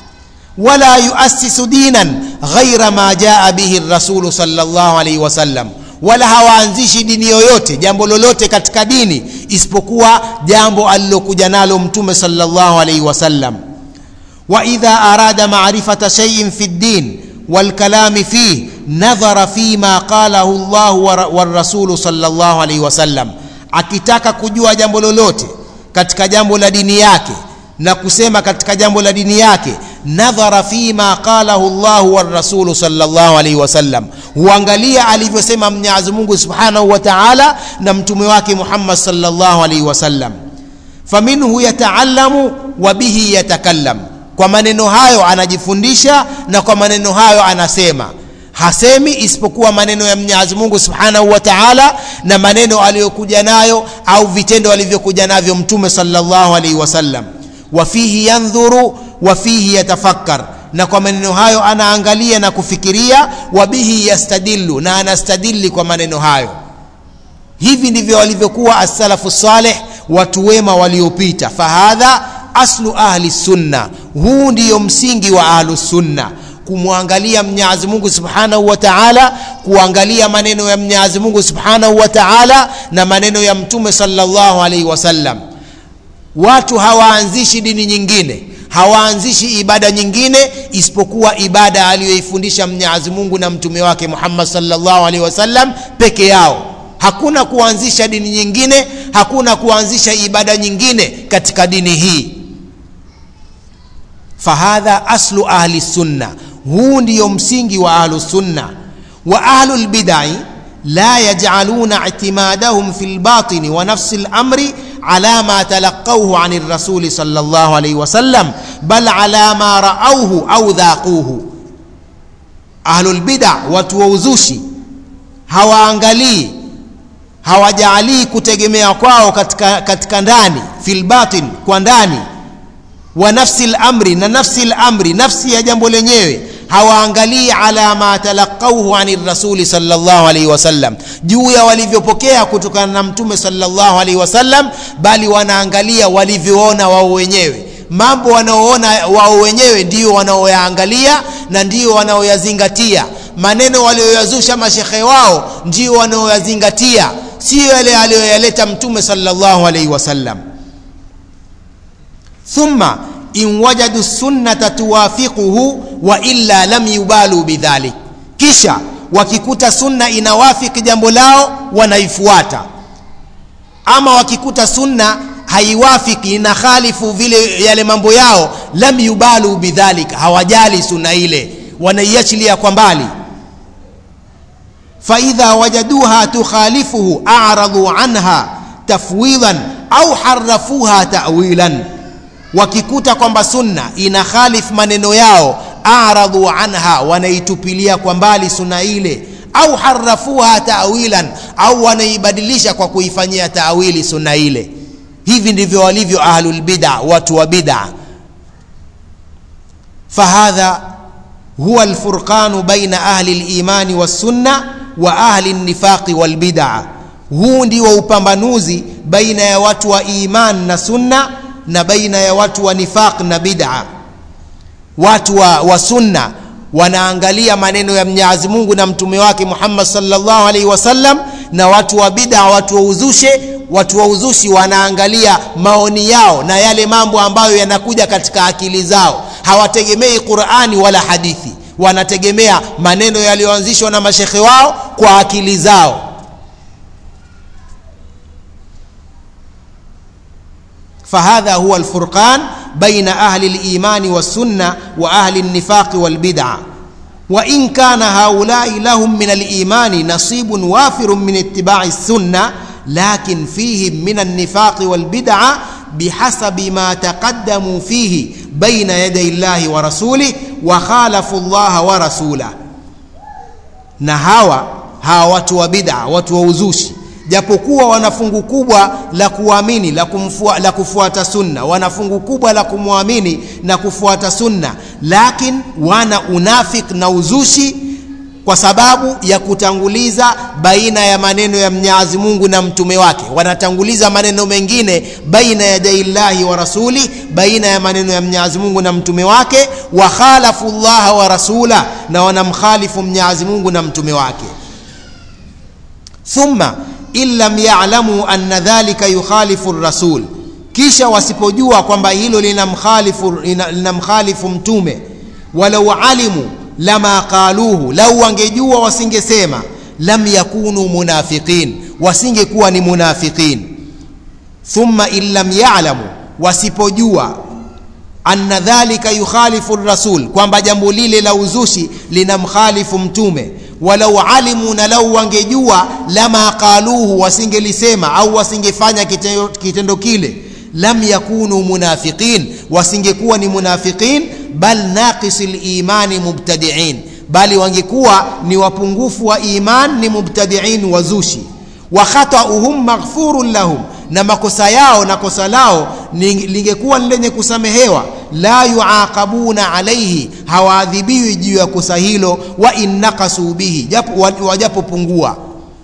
wala yuassisu dinan ghaira ma jaa bihi rasulu sallallahu alaihi wasallam wala hawaanzishi dini yoyote jambo lolote katika dini isipokuwa jambo alilokuja nalo mtume sallallahu alaihi wasallam wa idha arada ma'rifata shay'in fi ddin والكلام فيه نظر فيما قاله الله والرسول صلى الله عليه وسلم akitaka kujua jambo lolote katika jambo la dini yake na kusema katika jambo la dini yake nadhara fima qalahu Allah wa rasulu sallallahu alaihi wasallam huangalia alivyosema Mwenyezi Mungu Subhanahu wa Ta'ala na mtume wake Muhammad sallallahu alaihi wasallam faminhu yataallamu wa bihi yatakallam kwa maneno hayo anajifundisha na kwa maneno hayo anasema hasemi isipokuwa maneno ya Mwenyezi Mungu Subhanahu wa Ta'ala na maneno aliyokuja nayo au vitendo alivyokuja navyo mtume sallallahu alaihi wasallam wa fihi yandhuru wa fihi yatafakkar na kwa maneno hayo anaangalia na kufikiria wa bihi yastadillu na anastadili kwa maneno hayo hivi ndivyo walivyokuwa as-salafu salih watu wema waliopita fahadha aslu ahli sunna huu ndiyo msingi wa ahlu sunna kumwangalia Mwenyezi Mungu Subhanahu wa Ta'ala kuangalia maneno ya Mwenyezi Mungu Subhanahu wa Ta'ala na maneno ya Mtume sallallahu alaihi wasallam watu hawaanzishi dini nyingine hawaanzishi ibada nyingine isipokuwa ibada aliyoifundisha Mwenyezi Mungu na mtume wake Muhammad sallallahu alaihi wasallam peke yao hakuna kuanzisha dini nyingine hakuna kuanzisha ibada nyingine katika dini hii fahadha aslu ahli sunna huu ndiyo msingi wa ahlu sunna wa ahlu lbidai la yaj'aluna i'timadahum fi lbatini wa nafsi lamri على ما تلقوه عن الرسول صلى الله عليه وسلم بل على ما رأوه أو ذاقوه أهل البدع وتوزوشي hawaangalii hawajalii kutegemea kwao katika, katika ndani fil batin kwa ndani wa nafsi lamri na nafsi lamri nafsi ya jambo lenyewe hawaangalii ala ma talaqauhu ani rasuli sallallahu alaihi wasallam juu ya walivyopokea kutokana na mtume sallallahu alaihi wasallam bali wanaangalia walivyoona wao wenyewe mambo wanaoona wao wenyewe ndio wanaoyaangalia na ndio wanaoyazingatia maneno walioyazusha mashekhe wao ndio wanaoyazingatia sio yale aliyoyaleta mtume sallallahu alaihi wasallam thumma in wajadu sunnata tuwafiquhu wa illa lam yubalu bidhalik kisha wakikuta sunna inawafiki jambo lao wanaifuata ama wakikuta sunna haiwafiki ina khalifu vile yale mambo yao lam yubalu bidhalik hawajali sunna ile wanaiachilia kwa mbali faidha wajaduha tukhalifuhu a'radu anha tafwidan au harafuha ta'wilan wakikuta kwamba sunna ina khalif maneno yao aradhu anha wanaitupilia kwa mbali sunna ile au harafuha tawilan au wanaibadilisha kwa kuifanyia tawili sunna ile hivi ndivyo walivyo ahlul bid'a watu wa bid'a fahadha huwa alfurqanu baina ahli al-imani was-sunna wa ahli an-nifaqi wal-bid'a huu ndio upambanuzi baina ya watu wa iman na sunna na baina ya watu wa nifaq na bid'a watu wa, wa sunna wanaangalia maneno ya Mwenyezi Mungu na mtume wake Muhammad sallallahu alaihi wasallam na watu wa bid'a watu wa uzushe watu wa uzushi wanaangalia maoni yao na yale mambo ambayo yanakuja katika akili zao hawategemei Qur'ani wala hadithi wanategemea maneno yaliyoanzishwa na mashekhe wao kwa akili zao فهذا هو الفرقان بين أهل الإيمان والسنة وأهل النفاق والبدعة وإن كان هؤلاء لهم من الإيمان نصيب وافر من اتباع السنة لكن فيهم من النفاق والبدعة بحسب ما تقدموا فيه بين يدي الله ورسوله وخالفوا الله ورسوله نهاوى hawa watu wa bid'a watu wa uzushi japokuwa wana fungu kubwa la kuamini la, kumfua, la kufuata sunna wana fungu kubwa la kumwamini na kufuata sunna lakini wana unafik na uzushi kwa sababu ya kutanguliza baina ya maneno ya Mwenyezi Mungu na mtume wake wanatanguliza maneno mengine baina ya daillahi wa rasuli baina ya maneno ya Mwenyezi Mungu na mtume wake wa khalafu Allah wa rasula na wanamkhalifu Mwenyezi Mungu na mtume wake thumma in lam ya'lamu anna dhalika yukhalifu rasul kisha wasipojua kwamba hilo linamkhalifu linamkhalifu mtume walau alimu lama qaluhu lau wangejua wasingesema lam yakunu munafiqin wasingekuwa ni munafiqin thumma in lam ya'lamu wasipojua anna dhalika yukhalifu rasul kwamba jambo lile la uzushi linamkhalifu mtume walau alimu na lau wangejua lama qaluhu wasingelisema au wasingefanya kitendo, kitendo kile lam yakunu munafiqin wasingekuwa ni munafiqin bal naqisi limani mubtadiin bali wangekuwa ni wapungufu wa iman ni mubtadiin wazushi wa khatauhum maghfurun lahum na makosa yao na kosa lao lingekuwa ni lenye kusamehewa la yuaqabuna alaihi hawaadhibiwi juu ya kosa hilo wa innakasu bihi wajapopungua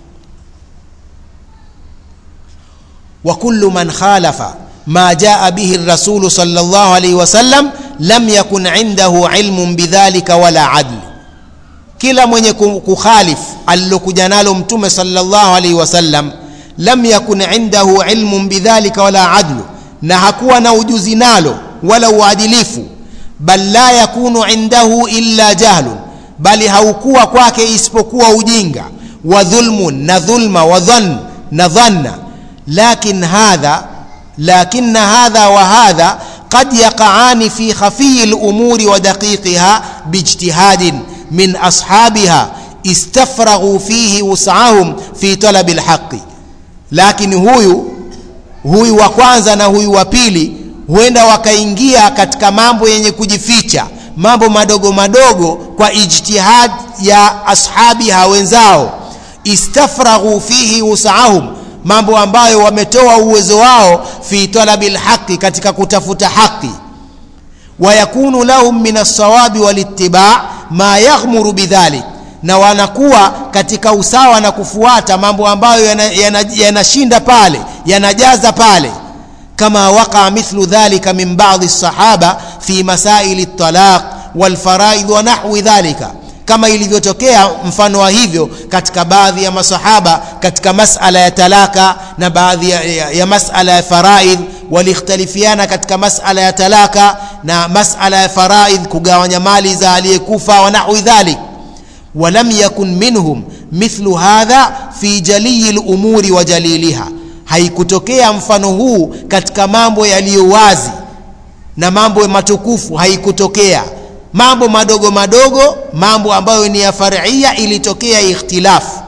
wa kullu man khalafa ma jaa bihi rasulu sallallahu alaihi wasallam lam yakun indahu ilmun bidhalika wala adl kila mwenye kukhalif alilokuja nalo mtume sallallahu alaihi wasallam lam yakun indahu ilmun bidhalika wala adlu na hakuwa na ujuzi nalo wala uadilifu bal la yakunu indahu illa jahlun bali haukuwa kwake isipokuwa ujinga wa dhulmun na dhulma wa dhann na dhanna lakin hadha lakin hadha wa hadha قد يقعان في خفي الامور ودقيقها باجتهاد من اصحابها استفرغوا فيه وسعهم في طلب الحق lakini huyu huyu wa kwanza na huyu wa pili huenda wakaingia katika mambo yenye kujificha mambo madogo madogo kwa ijtihad ya ashabiha wenzao istafraghu fihi usaahum mambo ambayo wametoa uwezo wao fi talabi lhaqi katika kutafuta haqi wayakunu lahum min alsawabi walittiba ma yaghmuru bidhalik na wanakuwa katika usawa na kufuata mambo ambayo yanashinda yana, yana pale yanajaza pale kama waqa mithlu dhalika min ba'dhi lsahaba fi masaili ltalaq walfaraid wa nahwi dhalika kama ilivyotokea mfano wa hivyo katika baadhi ya masahaba katika masala ya talaka na baadhi ya, ya, ya masala ya faraidh walikhtalifiana katika masala ya talaka na masala ya faraidh kugawanya mali za aliyekufa wa nahwi dhalik ولم يكن منهم مثل هذا في جلي الأمور وجليلها haikutokea mfano huu katika mambo yaliyo wazi na mambo matukufu haikutokea mambo madogo madogo mambo ambayo ni ya faria ilitokea ikhtilafu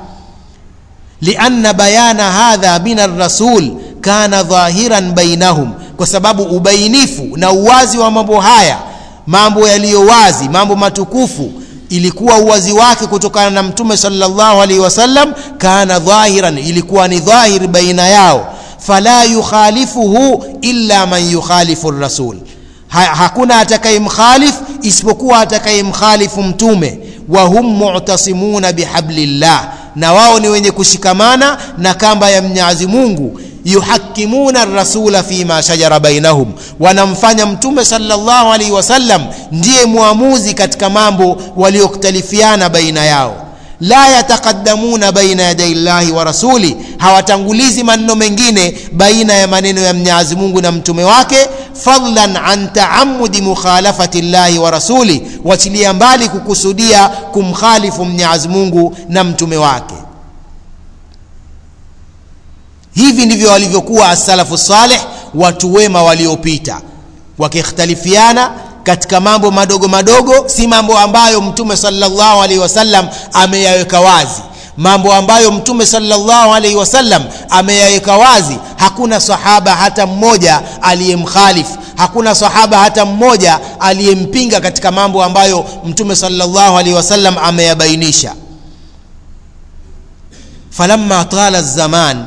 lianna bayana hadha min arrasul kana dhahiran bainahum kwa sababu ubainifu na uwazi wa mambo haya mambo yaliyo wazi mambo matukufu ilikuwa uwazi wake kutokana na mtume sallallahu alaihi wasallam kana dhahiran ilikuwa ni dhahir baina yao fala yukhalifuhu illa man yukhalifu rasul ha, hakuna atakayemkhalif isipokuwa atakayemkhalifu mtume wa hum mu'tasimuna bihablillah na wao ni wenye kushikamana na kamba ya Mwenyezi Mungu yuhakimuna rasula fima shajara bainahum wanamfanya mtume sallallahu alaihi wasallam ndiye muamuzi katika mambo waliokhtalifiana baina yao la yataqaddamuna baina yaday llahi wa rasuli hawatangulizi maneno mengine baina ya maneno ya Mwenyezi Mungu na mtume wake fadlan an taamudi mukhalafati llahi wa rasuli wachilia mbali kukusudia kumkhalifu Mwenyezi Mungu na mtume wake hivi ndivyo walivyokuwa as-salafu salih watu wema waliopita wakikhtalifiana katika mambo madogo madogo si mambo ambayo mtume sallallahu alaihi wasallam ameyaweka wazi mambo ambayo mtume sallallahu alaihi wasallam ameyaweka wazi hakuna sahaba hata mmoja aliyemkhalifu hakuna sahaba hata mmoja aliyempinga katika mambo ambayo mtume sallallahu alaihi wasallam ameyabainisha falamma tala zaman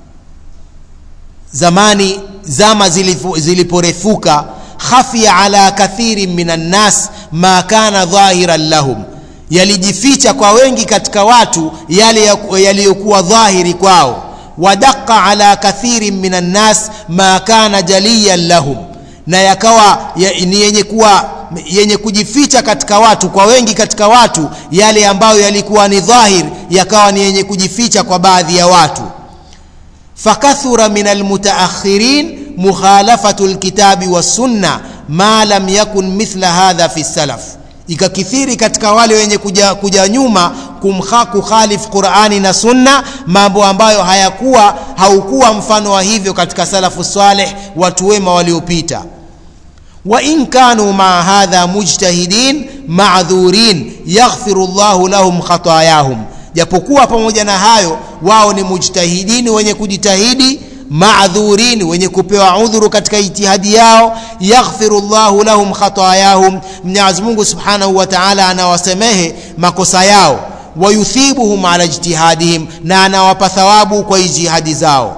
zamani zama zilifu- ziliporefuka khafia ala kathirin min annas ma kana dhahiran lahum yalijificha kwa wengi katika watu yale ya- yaliyokuwa dhahiri kwao wadaqa ala kathirin min annas ma kana jaliyan lahum na yakawa ya, ni yenye kuwa yenye kujificha katika watu kwa wengi katika watu yale ambayo yalikuwa ni dhahir yakawa ni yenye kujificha kwa baadhi ya watu فكثر من المتأخرين مخالفة الكتاب والسنة ما لم يكن مثل هذا في السلف ikakithiri katika wale wenye kuja, kuja nyuma kumha kukhalif qurani na sunna mambo ambayo hayakuwa haukuwa mfano wa hivyo katika salafu saleh watu wema waliopita وإن كانوا مع هذا مجتهدين معذورين يغفر الله لهم خطاياهم japokuwa pamoja na hayo wao ni mujtahidini wenye kujitahidi maadhurin wenye kupewa udhuru katika ijtihadi yao yaghfiru llahu lahum khatayahum mwenyezi mungu subhanahu wa taala anawasemehe makosa yao wayuthibuhum ala ijtihadihim na anawapa thawabu kwa ijtihadi zao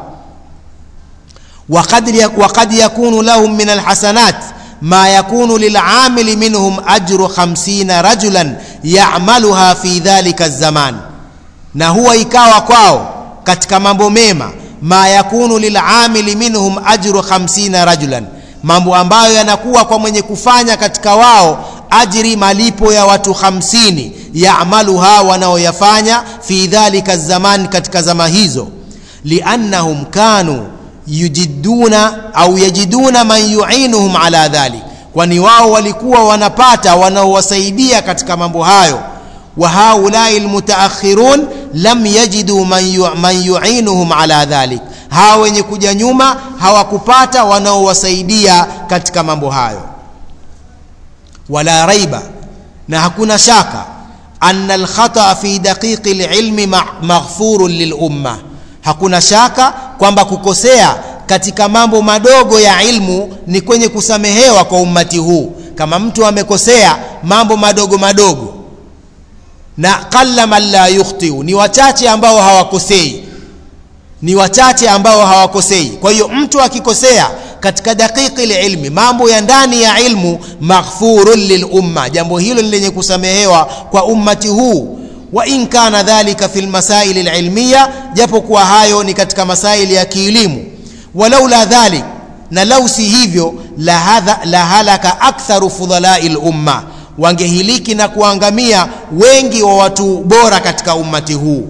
وقد يك- وقد يكون لهم من الحسنات ما يكون للعامل منهم أجر خمسين رجلا يعملها في ذلك الزمان na huwa ikawa kwao katika mambo mema ma yakunu lilamili minhum ajru 50 rajulan mambo ambayo yanakuwa kwa mwenye kufanya katika wao ajri malipo ya watu 50 yaamaluha wanaoyafanya fi dhalika zaman katika zama hizo liannahum kanu yujiduna au yajiduna man yuinuhum ala dhalik kwani wao walikuwa wanapata wanaowasaidia katika mambo hayo wa haulai lmutaakhirun lam yajidu man, yu, man yuinuhum ala dhalik hawa wenye kuja nyuma hawakupata wanaowasaidia katika mambo hayo wala raiba na hakuna shaka anna alkhata fi daqiqi lilmi ma- maghfurun lilumma hakuna shaka kwamba kukosea katika mambo madogo ya ilmu ni kwenye kusamehewa kwa ummati huu kama mtu amekosea mambo madogo madogo na qalla man la yukhtiu ni wachache ambao hawakosei ni wachache ambao hawakosei kwa hiyo mtu akikosea katika daqiqi lilmi mambo ya ndani ya ilmu maghfurun lilumma jambo hilo ni lenye kusamehewa kwa ummati huu wa in kana dhalika fi lmasaili lilmiya japo kuwa hayo ni katika masaili ya kielimu walaula dhalik na lau si hivyo la, hadha, la halaka aktharu fudhalai lumma wangehiliki na kuangamia wengi wa watu bora katika ummati huu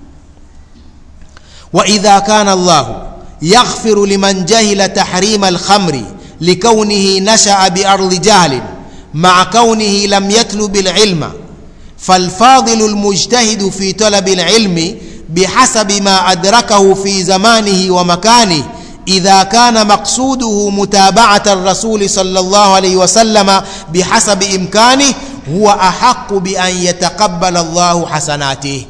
واذا كان الله يغفر لمن جهل تحريم الخمر لكونه نشا بارض جهل مع كونه لم يطلب العلم فالفاضل المجتهد في طلب العلم بحسب ما ادركه في زمانه ومكانه اذا كان مقصوده متابعه الرسول صلى الله عليه وسلم بحسب امكانه هو احق بان يتقبل الله حسناته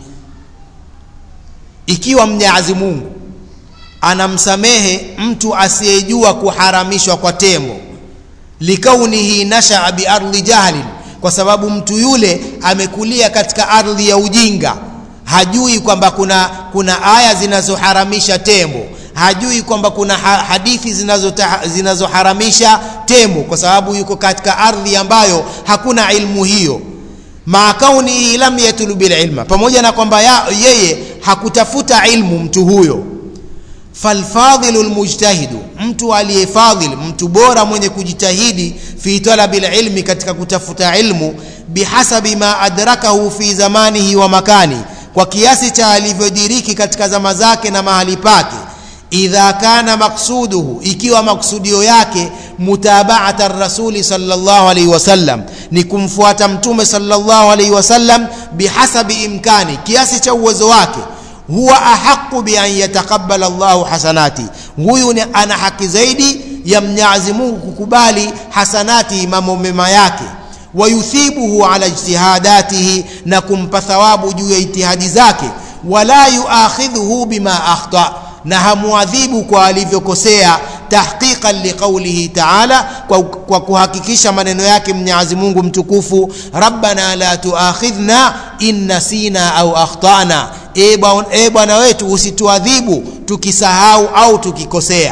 ikiwa mnyazi mungu anamsamehe mtu asiyejua kuharamishwa kwa tembo likaunihi nashaa biardhi jahlin kwa sababu mtu yule amekulia katika ardhi ya ujinga hajui kwamba kuna kuna aya zinazoharamisha tembo hajui kwamba kuna ha hadithi zinazoharamisha zinazo tembo kwa sababu yuko katika ardhi ambayo hakuna ilmu hiyo maa kaunihi lam yatlubi lilma pamoja na kwamba yeye hakutafuta ilmu mtu huyo falfadhilu lmujtahidu mtu aliyefadhil mtu bora mwenye kujitahidi fi talabi lilmi katika kutafuta ilmu bihasabi ma adrakahu fi zamanihi wa makani kwa kiasi cha alivyodiriki katika zama zake na mahali pake idha kana maksuduhu ikiwa maksudio yake mutabaata rasuli salllah alaihi wasallam ni kumfuata mtume salllah alaihi wasallam bihasabi imkani kiasi cha uwezo wake huwa ahaqu bian yatakabala llahu hasanati huyu ni ana haki zaidi ya mnyazi mungu kukubali hasanati mambo mema yake wayuthibuhu ala ijtihadatihi na kumpa thawabu juu ya ijtihadi zake wala yuakhidhuhu bima akhta na hamuadhibu kwa alivyokosea tahqiqan liqaulihi taala kwa, kwa kuhakikisha maneno yake mwenyezi mungu mtukufu rabbana la tuakhidhna in nasina au akhtana e bwana e bwana wetu usituadhibu tukisahau au tukikosea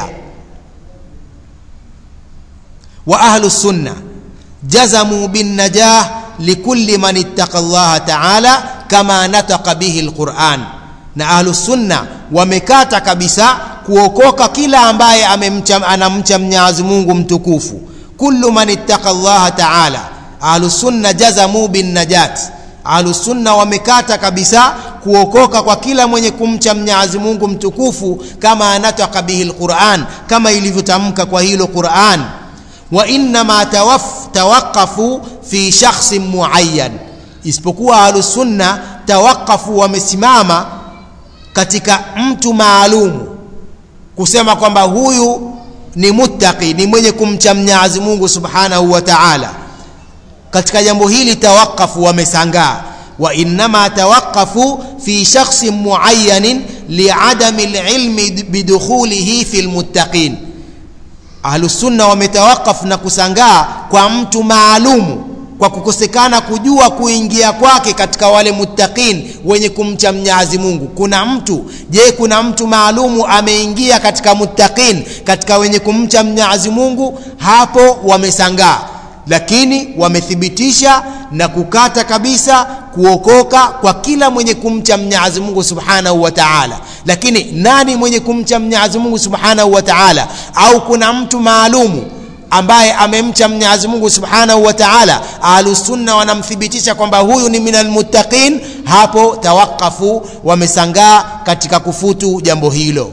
wa ahlu sunna jazamu binnajah likulli man ittaqa llaha taala kama nataka bihi lquran na ahlu sunna wamekata kabisa kuokoka kila ambaye amemcha, anamcha mnyazi mungu mtukufu kullu man ittaqa llaha taala ahlu sunna jazamu binnajat ahlu sunna wamekata kabisa kuokoka kwa kila mwenye kumcha mnyazi mungu mtukufu kama anataka bihi lquran kama ilivyotamka kwa hilo quran wa innama tawaqafu fi shakhsin muayyan isipokuwa ahlusunna tawaqafu wamesimama katika mtu maalumu kusema kwamba huyu ni muttaqi ni mwenye kumcha mnyazi mungu subhanahu wa taala katika jambo hili tawaqafu wamesangaa wa innama tawaqafu fi shakhsin muayyanin liadami lilmi bidukhulihi fi lmuttaqin ahlusunna wametawakaf na kusangaa kwa mtu maalumu kwa kukosekana kujua kuingia kwake katika wale muttaqin wenye kumcha mnyazi mungu kuna mtu je kuna mtu maalumu ameingia katika muttaqin katika wenye kumcha mnyazi mungu hapo wamesangaa lakini wamethibitisha na kukata kabisa kuokoka kwa kila mwenye kumcha mnyazi mungu subhanahu wa taala lakini nani mwenye kumcha mnyazi mungu subhanahu wa taala au kuna mtu maalumu ambaye amemcha mnyazi mungu subhanahu wa taala ahlusunna wanamthibitisha kwamba huyu ni minal muttaqin hapo tawakafu wamesangaa katika kufutu jambo hilo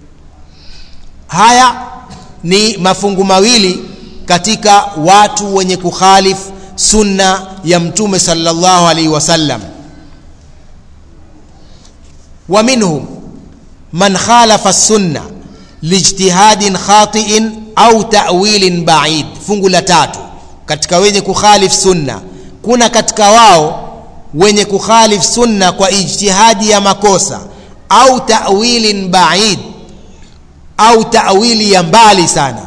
haya ni mafungu mawili katika watu wenye kukhalif sunna ya mtume sallallahu alaihi wasallam wa minhum man khalafa sunna lijtihadin khatiin au ta'wilin ba'id fungu la tatu katika wenye kukhalif sunna kuna katika wao wenye kukhalif sunna kwa ijtihadi ya makosa au ta'wilin ba'id au ta'wili ya mbali sana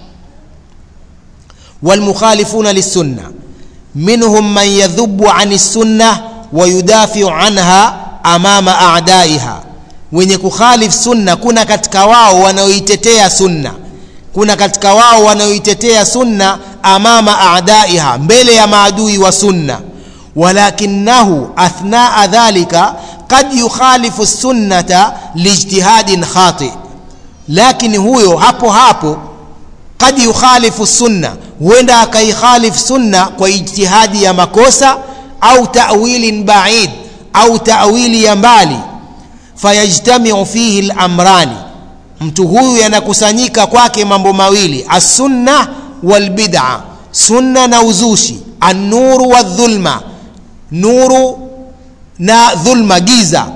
والمخالفون للسنة منهم من يذب عن السنة ويدافع عنها أمام أعدائها wenye kukhalif sunna kuna katika wao wanaoitetea sunna kuna katika wao wanaoitetea sunna amama adaiha mbele ya maadui wa sunna walakinahu athnaa dhalika qad yukhalifu sunnata lijtihadin khati lakini huyo hapo hapo qad yukhalifu sunna huenda akaikhalif sunna kwa ijtihadi ya makosa au ta'wilin ba'id au ta'wili ya mbali fayajtamiu fihi lamrani mtu huyu yanakusanyika kwake mambo mawili assunna walbid'a sunna na uzushi annuru wadhulma nuru na dhulma giza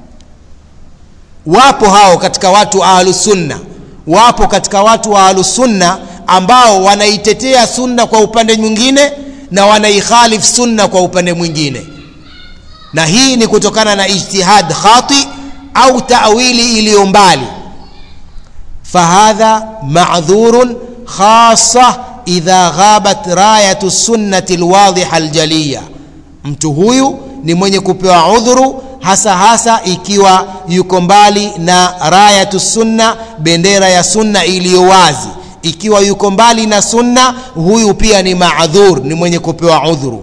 wapo hao katika watu ahlusunna wapo katika watu wa ahlusunna ambao wanaitetea sunna kwa upande mwingine na wanaikhalif sunna kwa upande mwingine na hii ni kutokana na ijtihad khati au ta'wili iliyo mbali fahadha ma'dhurun khassa idha ghabat rayatu sunnati alwadhiha aljaliya mtu huyu ni mwenye kupewa udhuru hasa hasa ikiwa yuko mbali na rayatu sunna bendera ya sunna iliyo wazi ikiwa yuko mbali na sunna huyu pia ni maadhur ni mwenye kupewa udhuru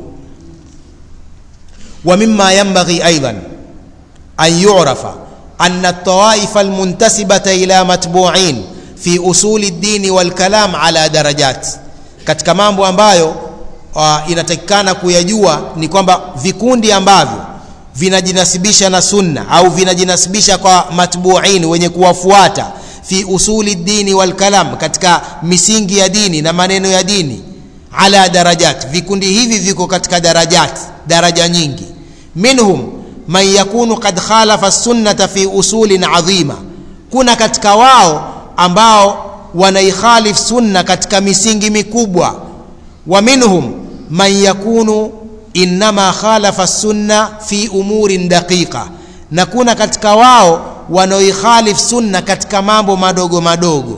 wa mimma yanbaghi aidan an yu'rafa أن الطوائف المنتسبة إلى متبوعين في أصول الدين والكلام على درجات katika mambo ambayo uh, inatakikana kuyajua ni kwamba vikundi ambavyo vinajinasibisha na sunna au vinajinasibisha kwa matbuin wenye kuwafuata fi usuli dini wal kalam katika misingi ya dini na maneno ya dini ala darajat vikundi hivi viko katika darajat daraja nyingi minhum man yakunu qad khalafa sunnata fi usulin adhima kuna katika wao ambao wanaikhalif sunna katika misingi mikubwa wa minhum man yakunu innama khalafa sunna fi umurin daqiqa na kuna katika wao wanaoikhalif sunna katika mambo madogo madogo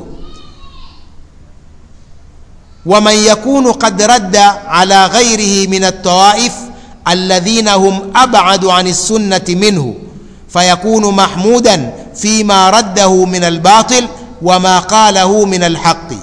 ومن يكون قد رد على غيره من الطوائف الذين هم أبعد عن السنة منه fayakunu mahmudan fima raddahu min albatil wama qalahu min alhaqi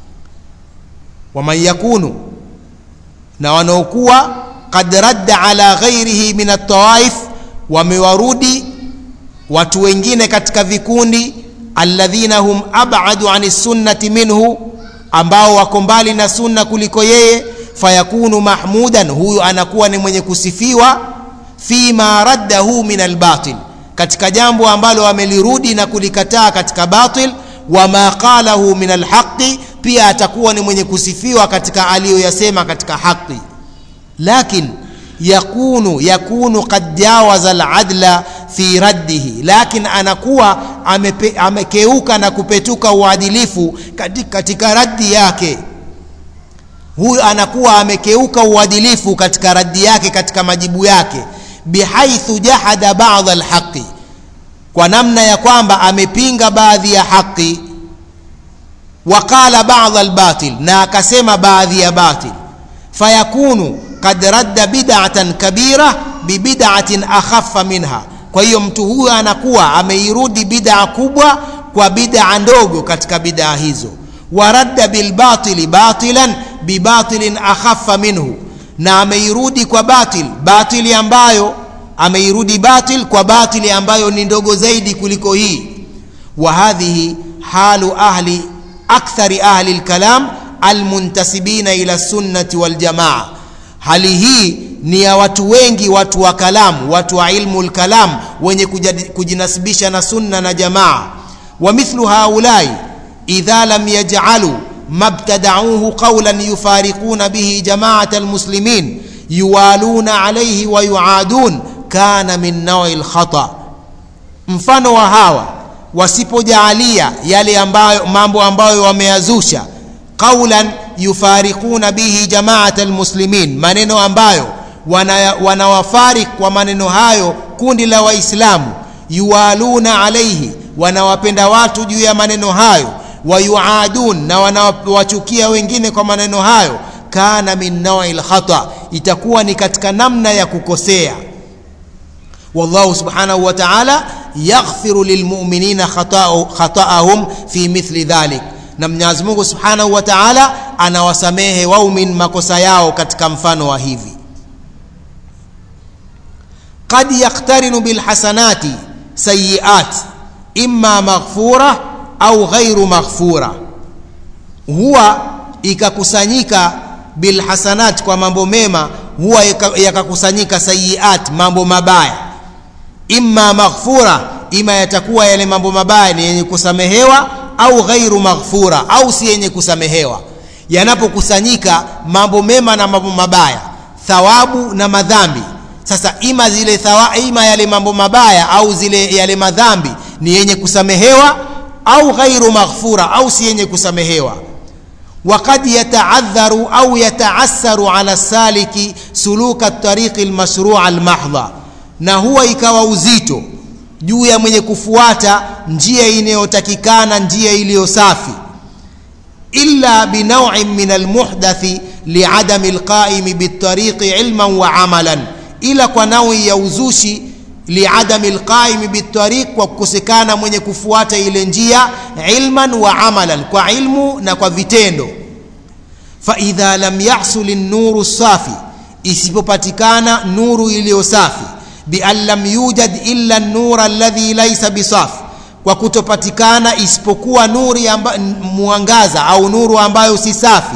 waman yakunu na wanaokuwa qad radda ala ghairihi min altawaif wamewarudi watu wengine katika vikundi alladhina hum abadu ani sunnati minhu ambao wako mbali na sunna kuliko yeye fayakunu mahmudan huyu anakuwa ni mwenye kusifiwa fima raddahu min albatil katika jambo ambalo amelirudi na kulikataa katika batil wama qalahu min alhaqi pia atakuwa ni mwenye kusifiwa katika aliyoyasema katika haqi lakin yakunu yakunu qad jawaza aladla fi raddihi lakin anakuwa amepe, amekeuka na kupetuka uadilifu katika, katika raddi yake huyu anakuwa amekeuka uadilifu katika raddi yake katika majibu yake bihaithu jahada ba'd alhaqi kwa namna ya kwamba amepinga baadhi ya haki waqala ba'd albatil na akasema baadhi ya batil fayakunu kad radda bid'atan kabira bibid'atin akhaffa minha kwa hiyo mtu huyu anakuwa ameirudi bid'a kubwa kwa bid'a ndogo katika bid'a hizo waradda bilbatili batilan bibatilin akhaffa minhu na ameirudi kwa batil batili ambayo ameirudi batil kwa batili ambayo ni ndogo zaidi kuliko hii wa hadhihi halu ahli akthari ahli lkalam almuntasibina ila sunnati waljamaa hali hii ni ya watu wengi watu wa kalamu watu wa ilmu lkalam wenye kujinasibisha na sunna na jamaa wa mithlu haulai idha lam yaj'alu mabtada'uhu qawlan yufariquna bihi jama'at almuslimin yuwaluna alayhi wa yuadun kana min nawi alkhata mfano wa hawa wasipojaalia yale ambayo mambo ambayo wameyazusha qawlan yufariquna bihi jama'at almuslimin maneno ambayo wanawafarik wana kwa maneno hayo kundi la waislamu yuwaluna alayhi wanawapenda watu juu ya maneno hayo wayuadun na wanawachukia wengine kwa maneno hayo kana min nawi lkhata itakuwa ni katika namna ya kukosea wallahu subhanahu wa ta'ala yaghfiru lilmu'minina khata'ahum fi mithli dhalik na Mwenyezi Mungu subhanahu wa ta'ala anawasamehe waumin makosa yao katika mfano wa hivi qad yaqtarinu bilhasanati sayiat imma maghfura au ghairu maghfura huwa ikakusanyika bilhasanat kwa mambo mema huwa yakakusanyika sayiat mambo mabaya imma maghfura ima yatakuwa yale mambo mabaya ni yenye kusamehewa au ghairu maghfura au si yenye kusamehewa yanapokusanyika mambo mema na mambo mabaya thawabu na madhambi sasa ima zile thawa, ima yale mambo mabaya au zile yale madhambi ni yenye kusamehewa au ghairu maghfura au si yenye kusamehewa وقد يتعذر أو يتعسر على السالك سلوك الطريق المشروع المحضة na huwa ikawa uzito juu ya mwenye kufuata njia inayotakikana njia iliyo safi illa binawin min almuhdathi liadami alqaimi bitariqi ilman wa amalan ila kwa nawi ya uzushi liadami alqaimi bitariq kwa kukosekana mwenye kufuata ile njia ilman wa amalan kwa ilmu na kwa vitendo faidha lam yahsul an-nuru safi isipopatikana nuru iliyo safi bian lam yujad illa an-nur alladhi laysa bisafi kwa kutopatikana isipokuwa nuri amba, mwangaza au nuru ambayo si safi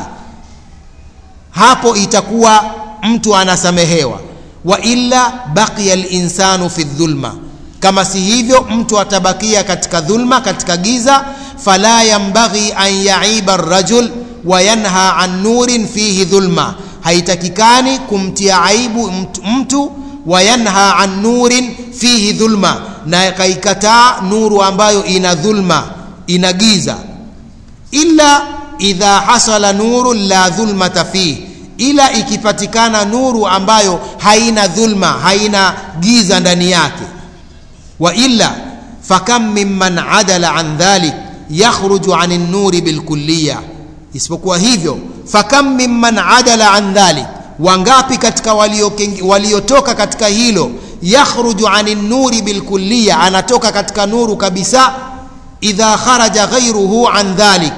hapo itakuwa mtu anasamehewa wa illa baqiya al-insanu fi dhulma kama si hivyo mtu atabakia katika dhulma katika giza fala yambaghi an yaiba ar-rajul wa yanha an nurin fihi dhulma haitakikani kumtia aibu mtu, mtu wa yanha an nurin fihi dhulma na kaikataa nuru ambayo ina dhulma ina giza illa idha hasala nurun la dhulmata fihi ila ikipatikana nuru ambayo haina dhulma haina giza ndani yake wa illa fakam mimman adala an dhalik yakhruju an an-nuri bilkulliya isipokuwa hivyo fakam mimman adala an dhalik wangapi katika waliotoka walio katika hilo yakhruju ani nuri bilkulliya anatoka katika nuru kabisa idha kharaja ghairuhu an dhalik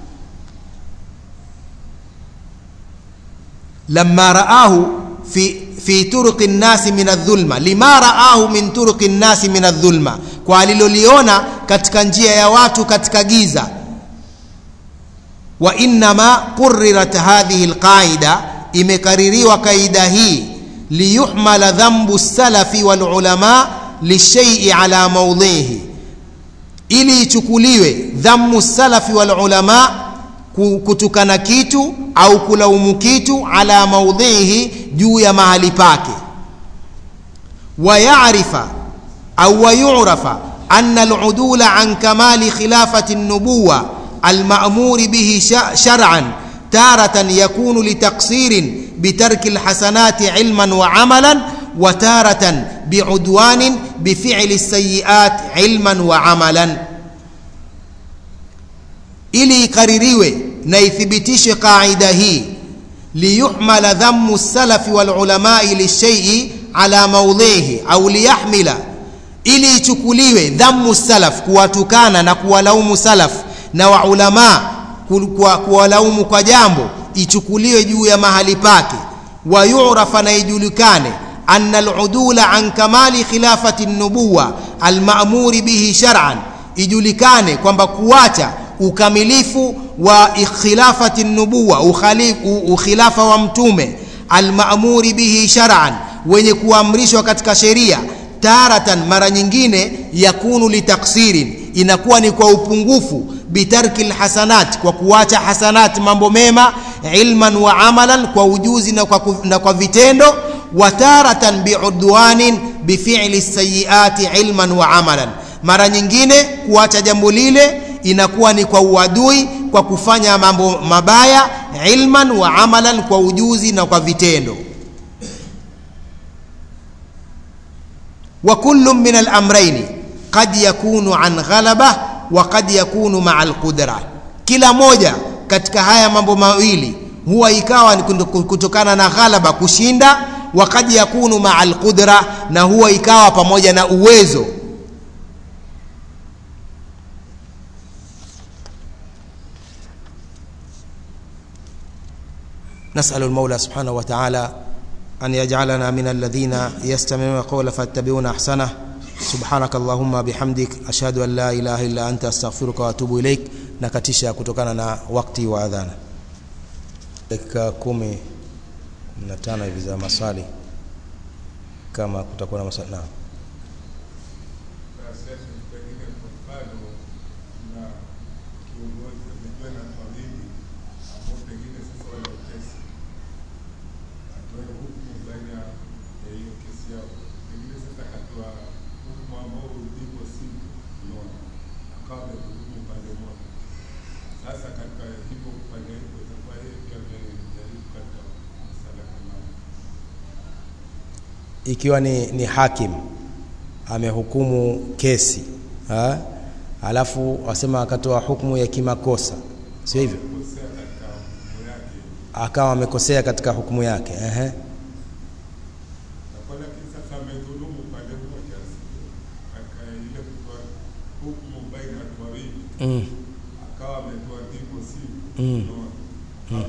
lama raahu fi, fi turuqi nnasi min aldhulma lima raahu min turuqi nnasi min aldhulma kwa aliloliona katika njia ya watu katika giza wa innama qurirat hadhihi lqaida imekaririwa kaida hii liyuhmala dhambu salafi walulama lishaii ala maudhihi ili ichukuliwe dhammu salafi walulama kutukana kitu au kulaumu kitu ala maudhihi juu ya mahali pake wayarifa au wayurafa ana aludula an kamali khilafati nubuwa almamuri bihi shar'an taratan yakunu litaksirin بترك الحسنات علما وعملا وتارة بعدوان بفعل السيئات علما وعملا ili ikaririwe na ithibitishe qaida hii liyuhmala dhammu salafi walulamai lishaii ala maudhihi au liyahmila ili ichukuliwe dhammu salaf kuwatukana na kuwalaumu salaf na waulamaa kuwalaumu kwa jambo ichukuliwe juu ya mahali pake wayurafa na ijulikane anna aludula an kamali khilafati nubuwa almamuri bihi shar'an ijulikane kwamba kuacha ukamilifu wa khilafati nubuwa ukhilafa wa mtume almamuri bihi shar'an wenye kuamrishwa katika sheria taratan mara nyingine yakunu litaksirin inakuwa ni kwa upungufu bitarki lhasanat kwa kuacha hasanat mambo mema ilman wa amalan kwa ujuzi na kwa, na kwa vitendo wa taratan biudwanin bifili sayiati ilman wa amalan mara nyingine kuacha jambo lile inakuwa ni kwa uadui kwa kufanya mambo mabaya ilman wa amalan kwa ujuzi na kwa vitendo wa kullu min alamraini qad yakunu an ghalaba wa qad yakunu maa alqudra kila moja katika haya mambo mawili huwa ikawa ni kutokana na ghalaba kushinda wa qad yakunu maa alqudra na huwa ikawa pamoja na uwezo نسأل المولى سبحانه وتعالى أن يجعلنا من الذين يستمعون القول فاتبعون أحسنه سبحانك اللهم بحمدك أشهد أن لا إله إلا أنت أستغفرك وأتوب إليك nakatisha kutokana na wakati wa adhana dakika kumi na tano hivi za maswali kama kutakuwa na maswali naam ikiwa ni, ni hakim amehukumu kesi ha? alafu wasema akatoa hukumu ya kimakosa sio hivyo akawa amekosea katika hukumu yake ehe mm. Mm. Mm.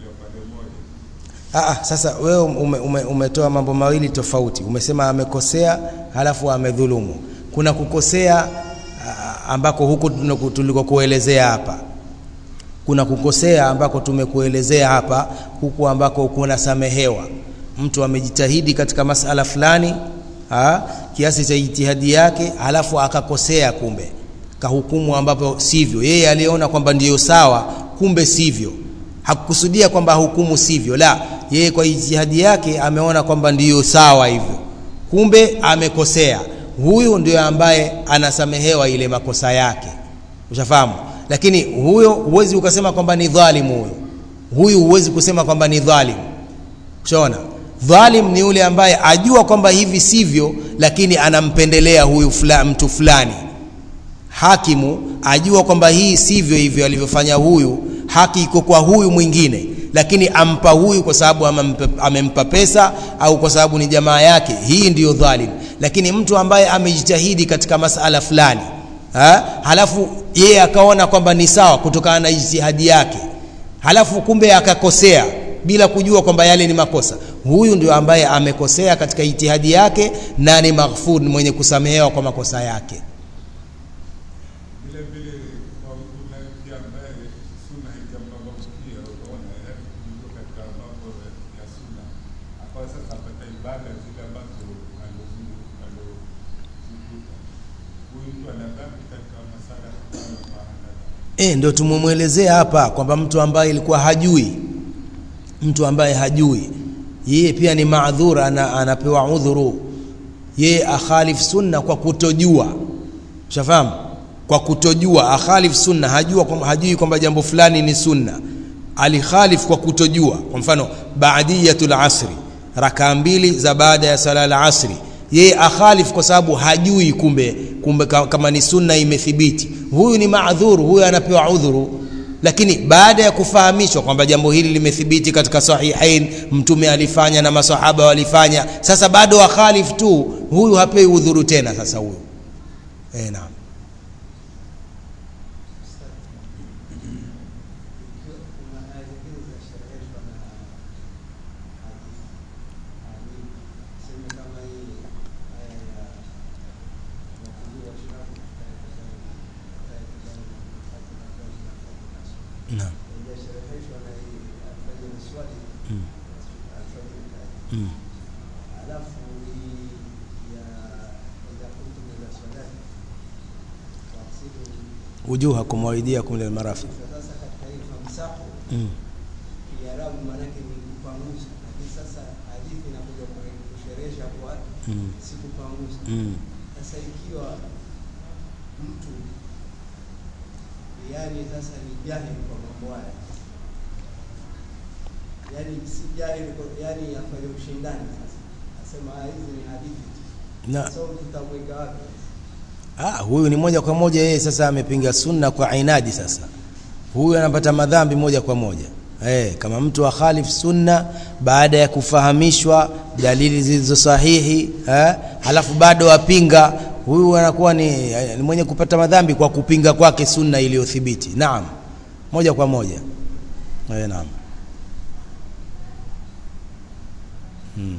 Aa, sasa wewe ume, ume, umetoa mambo mawili tofauti. Umesema amekosea halafu amedhulumu. Kuna kukosea ambako huku tulikokuelezea hapa, kuna kukosea ambako tumekuelezea hapa, huku ambako kuna samehewa. Mtu amejitahidi katika masala fulani ha, kiasi cha jitihadi yake, halafu akakosea, kumbe kahukumu ambapo sivyo. Yeye aliona kwamba ndiyo sawa, kumbe sivyo. Hakukusudia kwamba hukumu sivyo, la yeye kwa ijtihadi yake ameona kwamba ndiyo sawa hivyo, kumbe amekosea. Huyu ndio ambaye anasamehewa ile makosa yake, ushafahamu. Lakini huyo huwezi ukasema kwamba ni dhalimu huyo, huyu huwezi kusema kwamba ni dhalimu. Ushaona, dhalim ni yule ambaye ajua kwamba hivi sivyo, lakini anampendelea huyu fula, mtu fulani. Hakimu ajua kwamba hii sivyo hivyo alivyofanya huyu, haki iko kwa huyu mwingine lakini ampa huyu kwa sababu amempa pesa au kwa sababu ni jamaa yake. Hii ndiyo dhalim. lakini mtu ambaye amejitahidi katika masala fulani ha? halafu yeye akaona kwamba ni sawa kutokana na ijtihadi yake halafu kumbe akakosea bila kujua kwamba yale ni makosa huyu ndio ambaye amekosea katika ijtihadi yake na ni maghfur ni mwenye kusamehewa kwa makosa yake vile vile kwa mtu naye pia ambaye suna haijambabakia utaona yaani kuingia katika mambo ya suna akawa sasa apata ibada zile ambazo alizikuta huyu mtu ana dhambi katika masala kama haya e, ndio tumemwelezea hapa kwamba mtu ambaye ilikuwa hajui mtu ambaye hajui yeye pia ni maadhura ana, anapewa udhuru yeye akhalif sunna kwa kutojua shafahamu kwa kutojua akhalif sunna hajua kwamba hajui kwamba jambo fulani ni sunna alikhalif kwa kutojua kwa mfano baadiyatul asri rakaa mbili za baada ya sala la asri yeye akhalif kwa sababu hajui kumbe kumbe ka- kama ni sunna imethibiti huyu ni maadhuru huyu anapewa udhuru lakini baada ya kufahamishwa kwamba jambo hili limethibiti katika sahihain mtume alifanya na masahaba walifanya sasa bado akhalif tu huyu hapewi udhuru tena sasa huyu eh naam naam Mm. alafu hii ya idha kuntum ila salati fasilu wujuhakum wa aydiyakum lil marafiq sasa katika hii famsahu mm. kiarabu maanake ni kupanguza lakini sasa hadithi inakuja kure- kusherehesha kwa Mm. si kupanguza Mm. sasa ikiwa mtu yani sasa ni jahili kwa mambo haya yani si jahili kwa- yani afanye ushindani sasa asema "Ah, hizi ni hadithi tu." na sasa tutamweka wapi Ah, huyu ni moja kwa moja yeye sasa amepinga sunna kwa inadi sasa. Huyu anapata madhambi moja kwa moja. Eh, kama mtu akhalif sunna baada ya kufahamishwa dalili zilizo sahihi, eh, halafu bado apinga, huyu anakuwa ni, ni mwenye kupata madhambi kwa kupinga kwake sunna iliyothibiti. Naam. Moja kwa moja. Eh, naam. Hmm.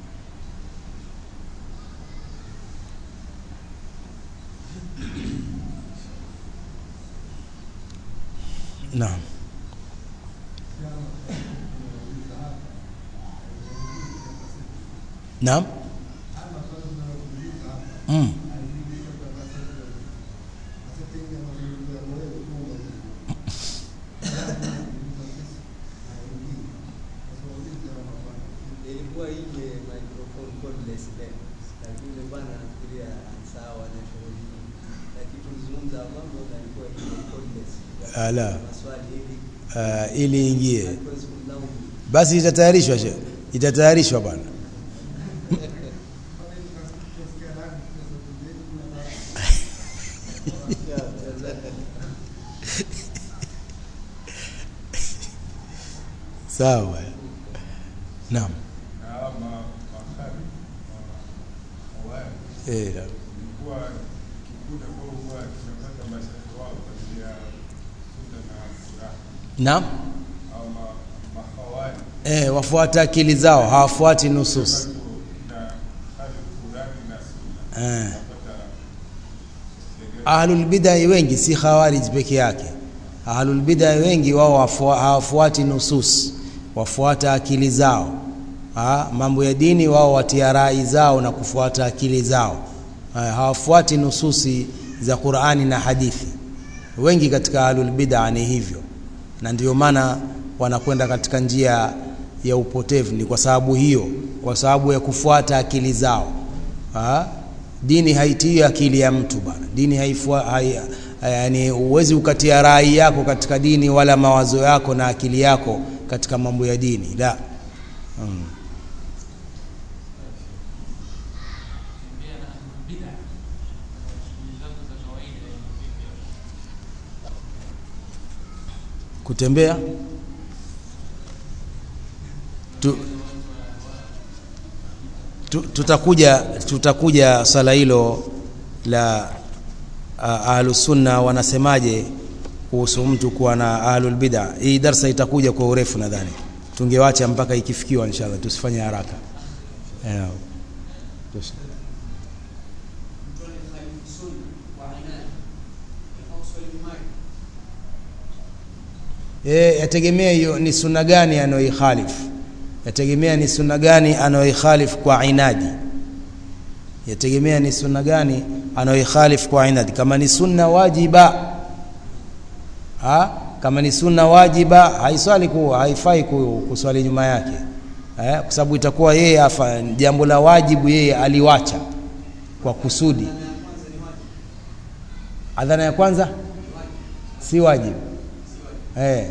Naam. Naam. Mm. ilikuwa ije microphone cordless leo lakini yule bwana nafikiria sawa na shughuli nyingi lakini tulizungumza mambo na ilikuwa ije cordless Ala. maswali hivi Uh, ili ingie hatuwezi kumlaumu basi itatayarishwa she itatayarishwa bwana sawa naam na hawa ma- makhari ma- mawali eh, naam. ilikuwa kikundi ambao huwa kinapata mashaikh wao kwa ajili ya sunna na furaha naam au ma- mahawali eh, wafuata akili zao hawafuati nusus watu na hali fulani na sunna eh. napata ahlul bidai wengi si khawarij peke yake ahlul bidai wengi wao wafua- hawafuati nusus wafuata akili zao ha, mambo ya dini wao watia rai zao na kufuata akili zao ha, hawafuati nususi za Qur'ani na hadithi wengi katika ahlul bid'a ni hivyo na ndio maana wanakwenda katika njia ya upotevu ni kwa sababu hiyo kwa sababu ya kufuata akili zao ha? dini haitii akili ya mtu bana dini haifua hai, yani uwezi ukatia rai yako katika dini wala mawazo yako na akili yako katika mambo ya dini la mm. kutembea tu Tu- tutakuja tutakuja swala hilo la ah, ahlusunna wanasemaje kuhusu mtu kuwa na ahlul bid'a hii darsa itakuja kwa urefu nadhani tungewacha mpaka ikifikiwa inshallah tusifanye haraka Eh, tus- Eh, yategemea hiyo ni sunna gani anayoikhalifu yategemea ni sunna gani anayoikhalifu kwa inadi yategemea ni sunna gani anayoikhalifu kwa inadi kama ni sunna wajiba ha? kama ni sunna wajiba haiswali ku, haifai ku, kuswali nyuma yake eh? kwa sababu itakuwa yeye afa jambo la wajibu yeye aliwacha kwa kusudi adhana ya kwanza si wajibu eh.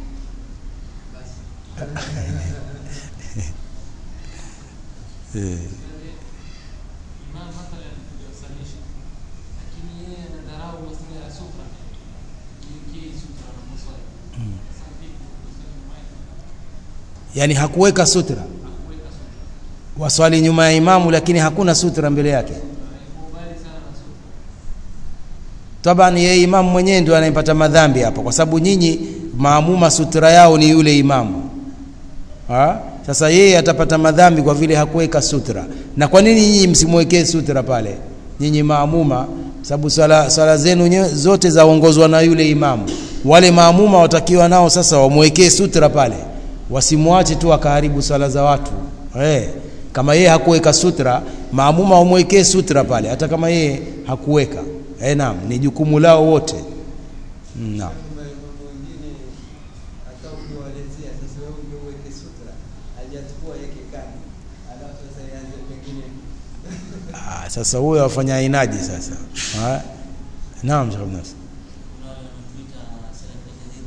Eh. imam mathalan kujawasalisha lakini yeye anadharau masala ya sutra iwekee sutra na maswali sasa vipi kusali nyuma yake yani hakuweka sutra hakuweka sutra waswali nyuma ya imamu lakini hakuna sutra mbele yake haikubali sana na sutra taban yeye imamu mwenyewe ndio anayepata madhambi hapo kwa sababu nyinyi maamuma sutra yao ni yule imamu ha? sasa yeye atapata madhambi kwa vile hakuweka sutra na kwa nini nyinyi msimwekee sutra pale nyinyi maamuma sababu swala, swala zenu nye- zote zaongozwa na yule imamu wale maamuma watakiwa nao sasa wamwekee sutra pale wasimwache tu akaharibu swala za watu hey, kama yeye hakuweka sutra maamuma wamwekee sutra pale hata kama yeye hakuweka hey, naam ni jukumu lao wote Mm, naam mambo mengine hata ukiwalezea sasa wewe ndio uweke sutra hajachukua yake kani alafu sasa ianze pengine Ah, sasa huyo afanya inadi sasa ha? naam Sheikh Abdul Nasir. kuna wale wanatuita salafi jadida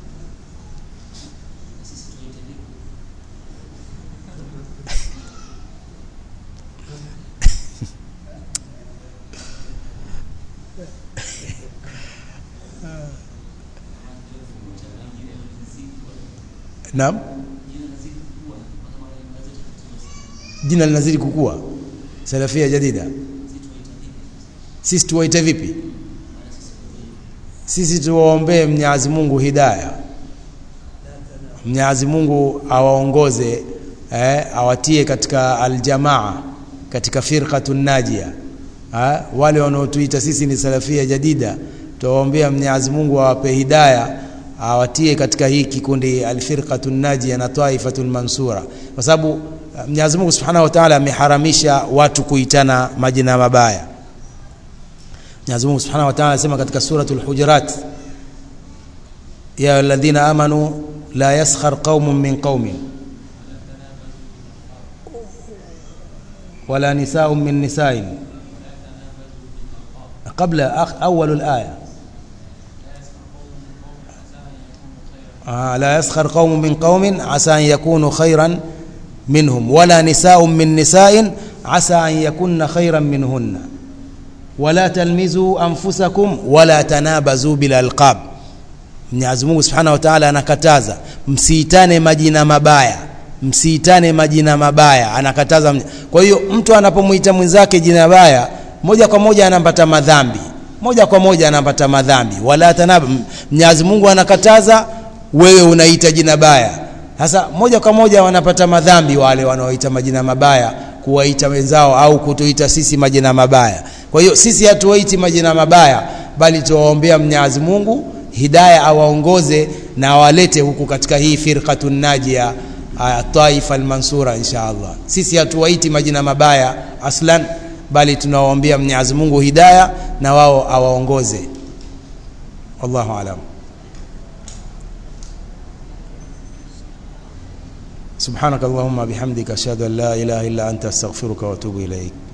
na sisi tuite vipi naam jina linazidi kukua salafia jadida sisi tuwaite vipi sisi tuwaombee mnyazi mungu hidaya mnyazi mungu awaongoze eh, awatie katika aljamaa katika firqatu najia eh, wale wanaotuita sisi ni salafia jadida tuwaombea mnyazi mungu awape hidaya awatie katika hii kikundi alfirqatu najia na taifatu lmansura kwa sababu eh, mnyazi mungu subhanahu wa taala ameharamisha watu kuitana majina mabaya Mwenyezi Mungu Subhanahu wa Ta'ala anasema katika suratul Hujurat ya alladhina amanu la yaskhar qaumun min qaumin wala nisaa'un min nisa'in قبل أخ أول الآية آه لا يسخر قوم من قوم عسى أن يكونوا خيرا منهم ولا نساء من نساء عسى أن يكن خيرا منهن wala talmizu anfusakum wala tanabazu bil alqab Mwenyezi Mungu Subhanahu wa Ta'ala anakataza msiitane majina mabaya msiitane majina mabaya anakataza kwa hiyo mtu anapomuita mwenzake jina baya moja kwa moja anampata madhambi moja kwa moja anampata madhambi wala tanab Mwenyezi Mungu anakataza wewe unaita jina baya sasa moja kwa moja wanapata madhambi wale wanaoita majina mabaya kuwaita wenzao au kutuita sisi majina mabaya kwa hiyo sisi hatuwaiti majina mabaya bali tuwaombea Mwenyezi Mungu hidaya awaongoze na awalete huku katika hii firqatun najia ah, taifa almansura insha Allah sisi hatuwaiti majina mabaya aslan bali tunawaombea Mwenyezi Mungu hidaya na wao awaongoze wallahu alam سبحانك اللهم بحمدك أشهد أن لا إله إلا أنت أستغفرك وأتوب إليك